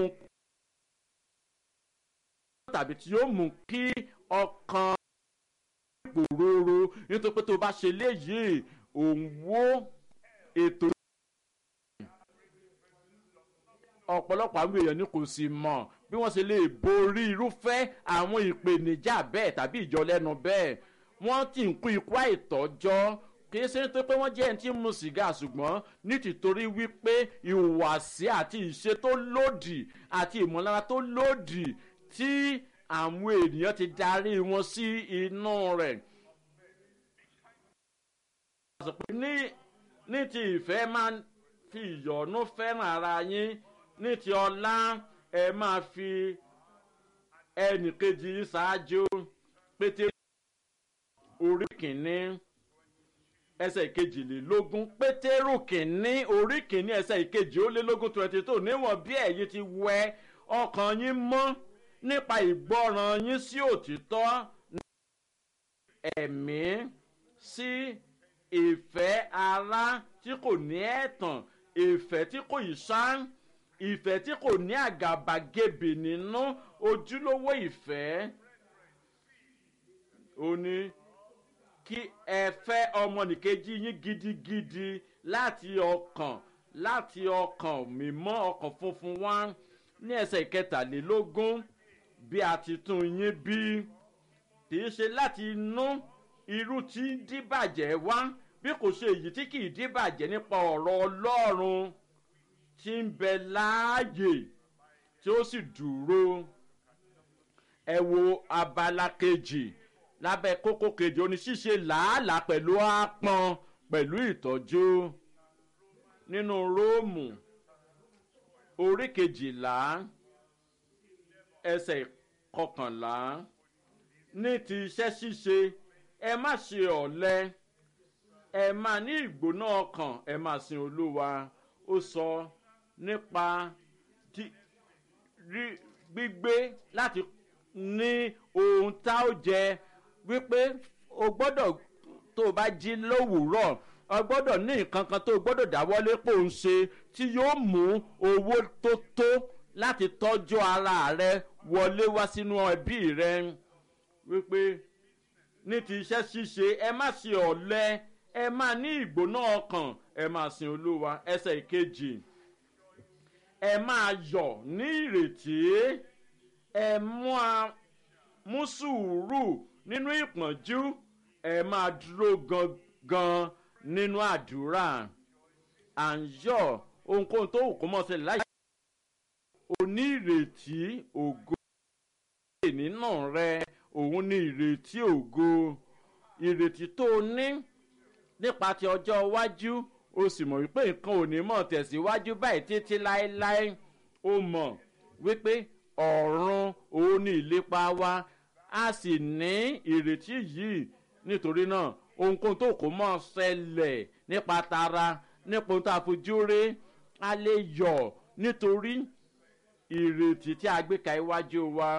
tàbí tí yóò mú kí ọkàn ìpòróró nítorí pé tó bá ṣe léyìí òun wó ètò ọ̀pọ̀lọpọ̀ àwọn èèyàn ni kò sì mọ̀ bí wọ́n ṣe lè borí irúfẹ́ àwọn ìpèníjà bẹ́ẹ̀ tàbí ìjọlẹ́nu bẹ́ẹ̀ wọ́n ti ń kú ikú àìtọ́jọ́ kì í ṣe nítorí pé wọ́n jẹ́ ẹni tí ń mu sìgá ṣùgbọ́n ní tìtorí wípé ìhùwàsí àti ìṣe tó lòdì àti ìmọ̀lára tó lòdì tí àwọn ènìyàn ti darí wọn sí inú rẹ̀. ní ní ti ìfẹ́ máa fi ìyọ̀nú fẹ́ràn ara yín ní ti ọlá ẹ máa fi ẹnìkejì ṣáájú pété orí kìíní ẹsẹ̀ ìkejìlélógún pétérù kìíní orí kìíní ẹsẹ̀ ìkejì ó lé lógún twenty two níwọ̀n bí ẹ̀yin ti wẹ ọkàn yín mọ́ nípa ìgbọràn yín sí òtítọ́ ẹ̀mí sí ìfẹ́ ara tí kò ní ẹ̀tàn ìfẹ́ tí kò yí sáń ìfẹ́ tí kò ní àgàbàgebè nínú ojúlówó ìfẹ́ ó ní kí ẹ fẹ́ ọmọnìkejì yín gidigidi láti ọkàn láti ọkàn mímọ́ ọkàn funfun wá ní ẹsẹ̀ ìkẹtàlélógún bí a ti tún yín bí kì í ṣe láti inú irú tí ń díbàjẹ́ wá bí kò ṣe èyí tí kì í díbàjẹ́ nípa ọ̀rọ̀ ọlọ́run tí ń bẹ láàyè tí ó sì dúró ẹ wo abala kejì lábẹ́ kókó kejì oní ṣíṣe làálàá pẹ̀lú àpọn pẹ̀lú ìtọ́jú nínú róòmù orí kejìlá ẹsẹ̀ kọkànlá ní ti iṣẹ́ ṣíṣe ẹ má ṣe ọ̀lẹ ẹ máa ní ìgbóná ọkàn ẹ máa sin olúwa ó sọ nípa gbígbé láti ní ohun tá ó jẹ wípé o gbọ́dọ̀ tó o bá jí lówùúrọ̀ o gbọ́dọ̀ ní nǹkan kan tó o gbọ́dọ̀ dáwọ́lé pò ń ṣe tí yóò mú owó tó tó láti tọ́jú ara rẹ wọlé wá sínú ẹbí rẹ wípé ní ti iṣẹ́ ṣíṣe ẹ má ṣe ọ̀lẹ ẹ máa ní ìgbóná ọkàn ẹ máa sin olúwa ẹsẹ̀ ìkejì ẹ máa yọ̀ ní ìrètí ẹ mú sùúrù nínú ìpọ́njú ẹ máa dúró gangan nínú àdúrà à ń yọ̀ ohunkóhun tó wù kó mọ̀ ṣẹlẹ̀ láyé o ní ìrètí ògo nínú rẹ òun ní ìrètí ògo ìrètí tó o ní nípa ti ọjọ́ iwájú o sì mọ̀ wípé nǹkan ò ní mọ̀ tẹ̀síwájú báyìí títí láéláé o mọ̀ wípé ọ̀run òun ní ìlépa wa a sì ní ìrètí yìí nítorí náà ohunkóhun tó kó mọ́ ṣẹlẹ̀ nípa tara nípa ohun tó a fojú rí a lè yọ̀ nítorí ìrètí tí a gbé ka iwájú wa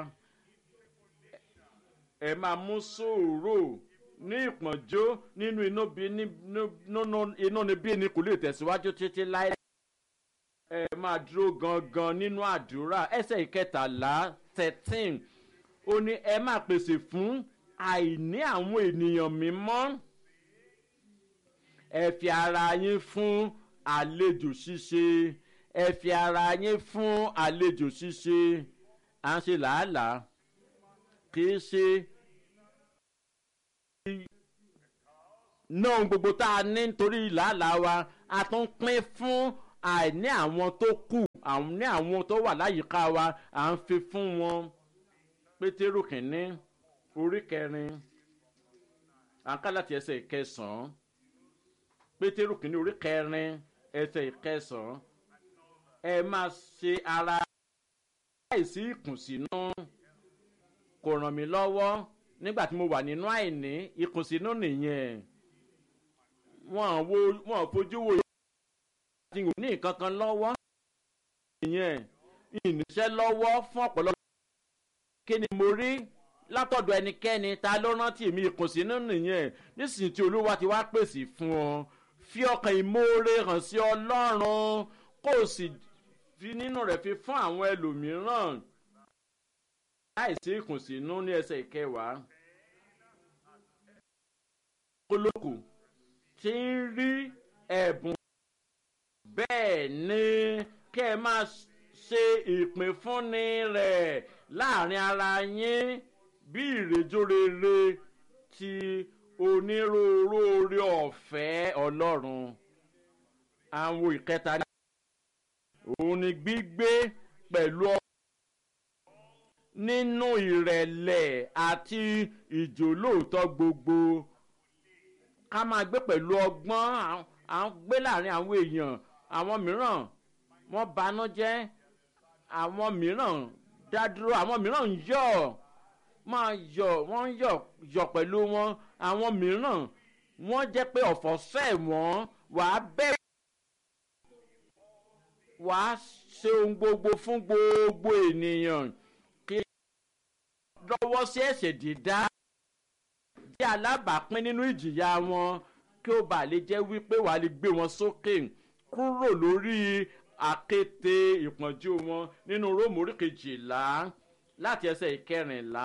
ẹ máa mú sòrò ní ìpọ́njó nínú inú níbí ni kò lè tẹ̀síwájú títí láì. ẹ máa dúró gangan nínú àdúrà ẹsẹ̀ ìkẹtàlá thirteen ó ní ẹ máa pèsè fún àìní àwọn ènìyàn mímọ́ ẹ fi ara yín fún àlejò ṣíṣe ẹ fi ara yín fún àlejò ṣíṣe à ń ṣe làálàá kì í ṣe náà gbogbo tá a ní nítorí làálàá wa a tún pín fún àìní àwọn tó kù àìní àwọn tó wà láyìíká wa à ń fi fún wọn pétérù kìíní orí kẹrin àǹká láti ẹsẹ̀ ìkẹsàn-án pétérù kìíní orí kẹrin ẹsẹ̀ ìkẹsàn-án ẹ máa ṣe ara láìsí ìkùnsínú kò ràn mí lọ́wọ́ nígbà tí mo wà nínú àìní ìkùnsínú nìyẹn wọn wo wọn fojú wo ìyá ní nǹkan kan lọ́wọ́ ìyẹn ìníṣẹ́ lọ́wọ́ fún ọ̀pọ̀lọpọ̀ kí ni mo rí látọ̀dọ̀ ẹnikẹ́ni ta ló rántí mi ìkùnsínú nìyẹn nísìnyí tí olúwa ti wá pèsè fún ọ fi ọkàn ìmoore hàn sí ọlọ́run kó o sì fi nínú rẹ̀ fi fún àwọn ẹlòmíràn láìsí ìkùnsínú ní ẹsẹ̀ ìkẹwàá olóko tí ń rí ẹ̀bùn bẹ́ẹ̀ ni kẹ́ ẹ máa ṣe ìpínfúnni rẹ̀ láàrin ara yín bí ìrèjò rere ti onírúurú orí ọ̀fẹ́ ọlọ́run àwọn ìkẹta ní òun ni gbígbé pẹ̀lú ọ nínú ìrẹ̀lẹ̀ àti ìjòlóòtọ́ gbogbo ká máa gbé pẹ̀lú ọgbọ́n à ń gbé láàrin àwọn èèyàn àwọn mìíràn wọ́n banú jẹ́ àwọn mìíràn dádúró àwọn mìíràn ń yọ̀ máa yọ̀ wọ́n ń yọ̀ yọ̀ pẹ̀lú wọn àwọn mìíràn wọ́n jẹ́ pé ọ̀fọ̀ sẹ̀ wọ́n wàá bẹ̀rẹ̀ wàá ṣe ohun gbogbo fún gbogbo ènìyàn kí lọ́wọ́ sí ẹ̀ṣẹ̀ dídá jẹ́ alábàápín nínú ìjìyà wọn kí ó bàa lè jẹ́ wípé wàá lè gbé wọn sókè kúrò lórí àkété ìpọ́njú wọn nínú róòmù orí kejìlá láti ẹsẹ̀ ìkẹrìnlá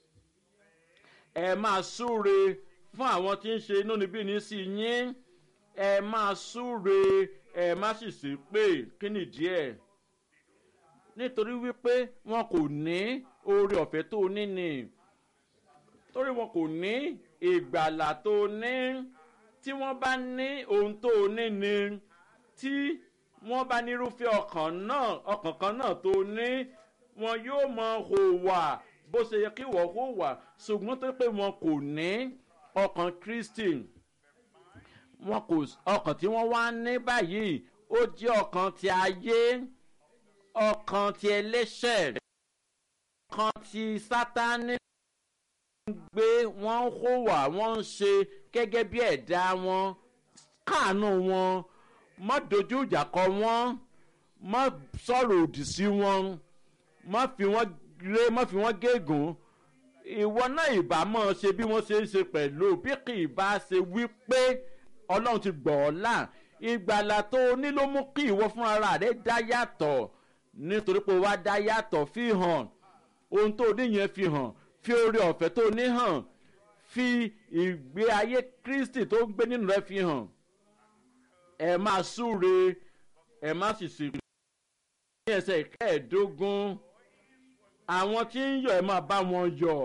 ẹ máa súre fún àwọn tí ń ṣe inú níbí ní sí yín ẹ máa súre ẹ má sì sí pé kí nìdí ẹ̀ nítorí wípé wọn kò ní oore ọ̀fẹ́ tó ní ni torí wọn kò ní ìgbàlà tó ní tí wọ́n bá ní ohun tó ní ni tí wọ́n bá nírúfẹ́ ọkàn náà ọkàn kan náà tó ní wọn yóò mọ hùwà bó ṣe yẹ kí wọ́n hùwà ṣùgbọ́n tó pé wọn kò ní ọkàn kristi wọn kò ọkàn tí wọ́n wá ní báyìí ó jẹ́ ọkàn ti ayé ọkàn ti ẹlẹ́ṣẹ̀ ọkàn ti sátánì gbé wọ́n ń hùwà wọ́n ń ṣe gẹ́gẹ́ bí ẹ̀dá wọn káàánú wọn má dojú ìjà kọ wọ́n má sọ̀rọ̀ òdì sí wọn má fi wọ́n ré má fi wọ́n gégùn ìwọ náà ìbá mọ̀ ṣe bí wọ́n ṣe ń ṣe pẹ̀lú bí kì í bá ṣe wí pé ọlọ́run ti gbọ̀ ọ́ là ìgbàlà tó o ní ló mú kí ìwọ fúnra rẹ dá yàtọ̀ nítorí pé o wá dá yàtọ̀ fi hàn ohun tó o ní yẹn fi hàn fi oore ọ̀fẹ́ tó ní hàn fi ìgbé ayé kristi tó ń gbé nínú rẹ fi hàn ẹ máa súre ẹ má sì sì ní ẹsẹ̀ kẹẹ̀ẹ́dógún àwọn tí ń yọ̀ ẹ máa bá wọn yọ̀.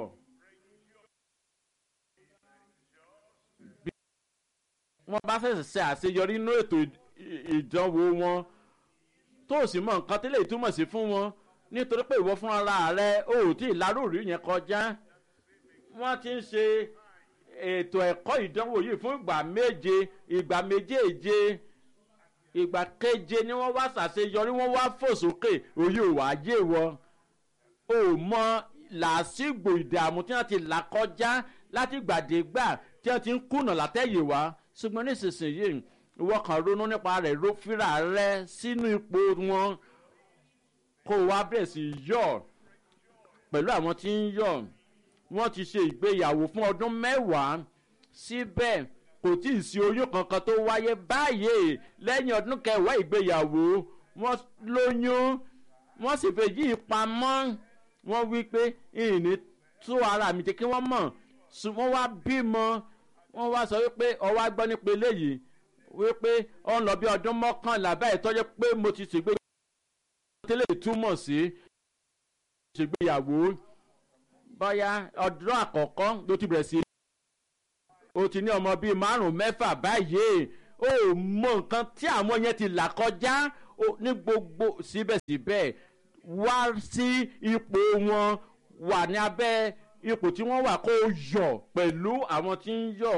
bí wọ́n bá fẹ̀sẹ̀ ṣe àṣeyọrí nínú ètò ìdánwò wọn tó o sì mọ nǹkan tí lè túmọ̀ sí fún wọn nítorí pé ìwọ fún ara rẹ o ò tí ì lárúurú yẹn kọjá wọ́n ti ń ṣe ètò ẹ̀kọ́ ìdánwò yìí fún ìgbà méje ìgbà méjèèje ìgbà keje ni wọ́n wá ṣàṣeyọrí wọ́n wá fò sókè òye ò wá yé wọ o mọ làásìgbò ìdààmú tí wọ́n ti là kọjá láti gbàdégbà tí wọ́n ti ń kùnà látẹ̀yè wá ṣùgbọ́n nísinsìnyí ìwọ kan ronú nípa rẹ̀ ló fira rẹ sínú ipò wọn kó o wá bẹ̀rẹ̀ sí yọ̀ pẹ̀lú àwọn tí ń yọ̀ wọ́n ti ṣe ìgbéyàwó fún ọdún mẹ́wàá síbẹ̀ kò tí ì sí oyún kankan tó wáyé báyìí lẹ́yìn ọdún kẹwàá ìgbéyàwó wọ́n lóyún wọ́n sì fẹ́ yí pamọ́ wọ́n wí pé ìní tó ara mi jẹ́ kí wọ́n mọ̀ wọ́n wá bímọ wọ́n wá sọ wípé ọwọ́ agbọ́ nípa eléyìí wípé ọ ń lọ bí ọdún mọ́kànlá báyìí tọ́jú pé mo ti ṣègbéyàwó tẹ́lẹ̀ túmọ̀ sí ṣègbéyàwó bóyá ọdún àkọ́kọ́ ló ti bẹ̀rẹ̀ sí o ti ní ọmọ bíi márùn mẹ́fà báyìí o mọ nǹkan tí àwọn yẹn ti là kọjá ní gbogbo síbẹ̀síbẹ̀ wá sí ipò wọn wà ní abẹ́ ipò tí wọ́n wà kó yọ̀ pẹ̀lú àwọn tí ń yọ̀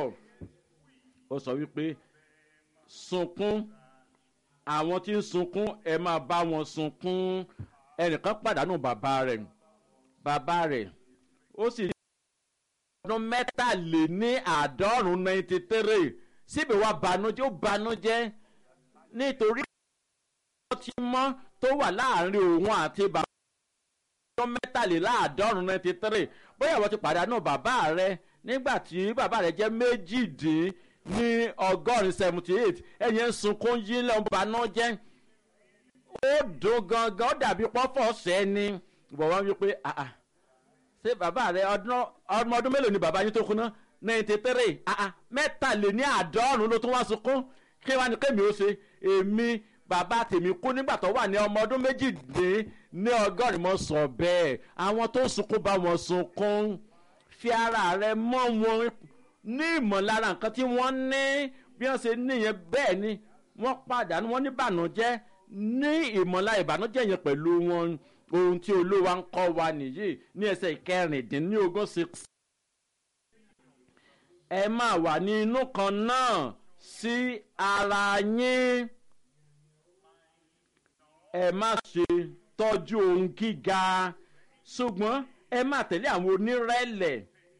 ó sọ wípé sunkún àwọn tí ń sunkún ẹ máa bá wọn sunkún ẹnìkan pàdánù bàbá rẹ̀ bàbá rẹ̀ ó sì rí ọdún mẹ́tàléní àádọ́rùn-ún ninety three síbi wá banújẹ́ ó banújẹ́ nítorí wọ́n ti mọ́ tó wà láàrin òun àti bàbá ọdún mẹ́tàléláàádọ́rùn-ún ninety three bóyá wọ́n ti pàdánù bàbá rẹ̀ nígbà tí bàbá rẹ̀ jẹ́ méjìdín ní ọgọ́rin seventy eight ẹ̀yẹn ń sunkún yí lẹ́hìn banújẹ́ ó dùn gangan ó dàbí pọ́fọ́ sẹ́ni ìbọn wọn wí pé àà ṣé bàbá rẹ ọmọ ọdún mélòó ni bàbá yín tó kú ná ninety three mẹ́tàléní àádọ́rùn ló tún wá sunkún kí wàá ní kémi ó ṣe èmi bàbá tèmi kú nígbà tó wà ní ọmọ ọdún méjìdín ní ọgọ́rin mọ́ sọ bẹ́ẹ̀ àwọn tó sunkún bá wọn sunkún fi ara rẹ mọ́ wọn ní ìmọ̀lára nǹkan tí wọ́n ní bí wọ́n ṣe níyẹn bẹ́ẹ̀ ni wọ́n pàdánù wọ́n ní ìbànújẹ́ ní ìmọ̀lára ìbànújẹ́ yẹn pẹ̀lú wọn ohun tí olúwa ń kọ́ wa nìyí ní ẹsẹ̀ ìkẹrìndínlógún six. ẹ máa wà ní inú kan náà sí ara yín ẹ má ṣe tọ́jú ohun gíga ṣùgbọ́n ẹ má tẹ̀lé àwọn onírẹ̀lẹ̀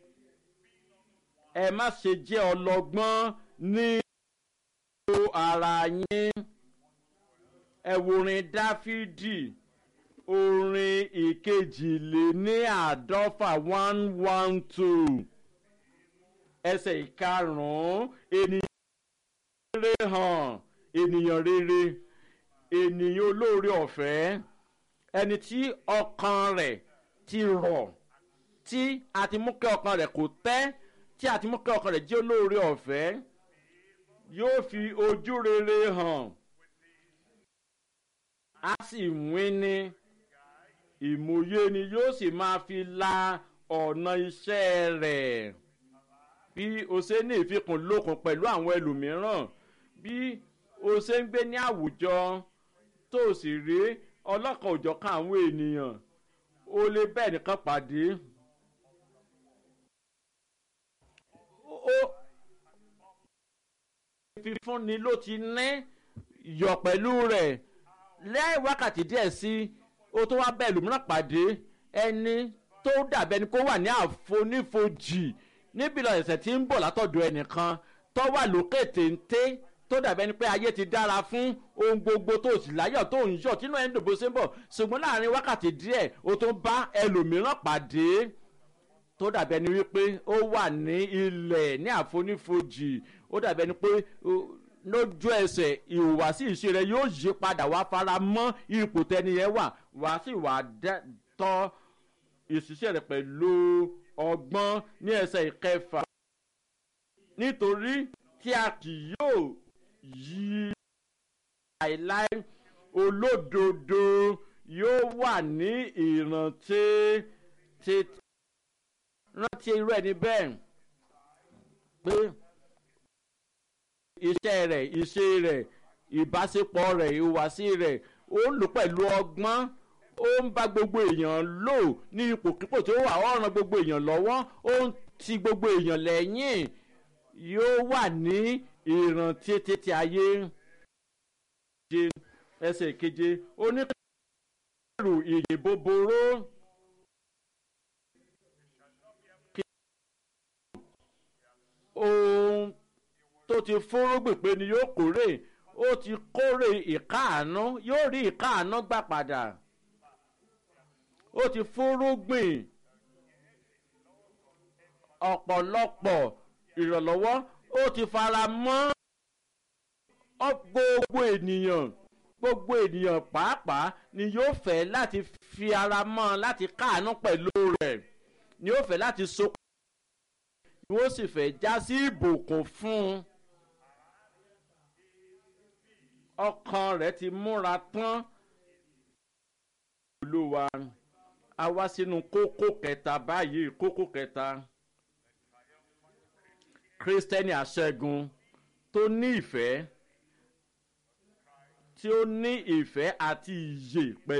ẹ má ṣe jẹ́ ọlọ́gbọ́n ní ara yín ẹ worin dáfídì orin ìkejìléní àádọ́fà one one two ẹsẹ̀ ìkarùn-ún ènìyàn rere hàn ènìyàn rere ènìyàn olóore ọ̀fẹ́ ẹni tí ọkàn rẹ̀ ti rọ̀ tí a ti mú kí ọkàn rẹ̀ kò tẹ́ tí a ti mú kí ọkàn rẹ̀ jẹ́ olóore ọ̀fẹ́ yóò fi ojú rere hàn a sì wín ní ìmòye ni yóò sì máa fi la ọ̀nà iṣẹ́ rẹ̀ bí o ṣe ní ìfikùn lókun pẹ̀lú àwọn ẹlòmíràn bí o ṣe ń gbé ní àwùjọ tó o sì rí ọlọ́kan òjọ̀kan àwọn ènìyàn o lè bẹ́ẹ̀ nìkan pàdé ó fífúnni ló ti ní yọ̀ pẹ̀lú rẹ̀ lẹ́yìn wákàtí díẹ̀ sí ó tó wá bẹ́ẹ̀ lòmíràn pàdé ẹni tó dàbẹ́ ni kó wà ní àfonífojì níbi lọ ẹ̀sẹ̀ tí ń bọ̀ látọ̀dọ̀ ẹnìkan tó wà lókè téńté tó dàbẹ́ ni pé ayé ti dára fún ohun gbogbo tó sì láyọ̀ tó ń yọ̀ tínú ẹ̀ ń dòbó sí ń bọ̀ ṣùgbọ́n láàrin wákàtí díẹ̀ ó tó bá ẹlòmíràn pàdé tó dàbẹ́ ni wípé ó wà ní ilẹ̀ ní àfonífojì ó dàbẹ́ ni pé lójú ẹsẹ̀ ìhùwàsí ìṣe rẹ yóò yí padà wá fara mọ́ ipò tẹniyẹn wà wá sí wà tọ́ ìṣiṣẹ́ rẹ pẹ̀lú ọgbọ́n ní ẹsẹ̀ ìkẹfà nítorí tí a kì yóò yí láìláì olódodo yóò wà ní ìrántí tètè rántí irú ẹni bẹ́ẹ̀ pé iṣẹ́ rẹ̀ iṣẹ́ rẹ̀ ìbáṣepọ̀ rẹ̀ ìhùwàsí rẹ̀ ó ń lò pẹ̀lú ọgbọ́n ó ń bá gbogbo èèyàn lò ní ipòkípò tó wà ó ràn gbogbo èèyàn lọ́wọ́ ó ń ti gbogbo èèyàn lẹ́yìn yóò wà ní ìrántí títí ayé ẹsẹ̀ keje oníkẹ́rù ìyè bòbòrò. ohun tó ti fúnrúgbìn pé ni yóò kórè ó ti kórè ìkáàánú yóò rí ìkáàánú gbà padà ó ti fúnrúgbìn ọ̀pọ̀lọpọ̀ ìrànlọ́wọ́ ó ti fara mọ́ gbogbo ènìyàn gbogbo ènìyàn pàápàá ni yóò fẹ́ láti fi ara mọ́ láti káàánú pẹ̀lú rẹ̀ ni yóò fẹ́ láti so ni wọ́n sì fẹ́ já sí ìbùkún fún un. ọkàn rẹ̀ ti múra tán. olúwa a wá sínú kókó kẹta báyìí kókó kẹta. kírísítẹ́nì àṣẹ́gun tó ní ìfẹ́ tí ó ní ìfẹ́ àti ìyè pẹ̀lú.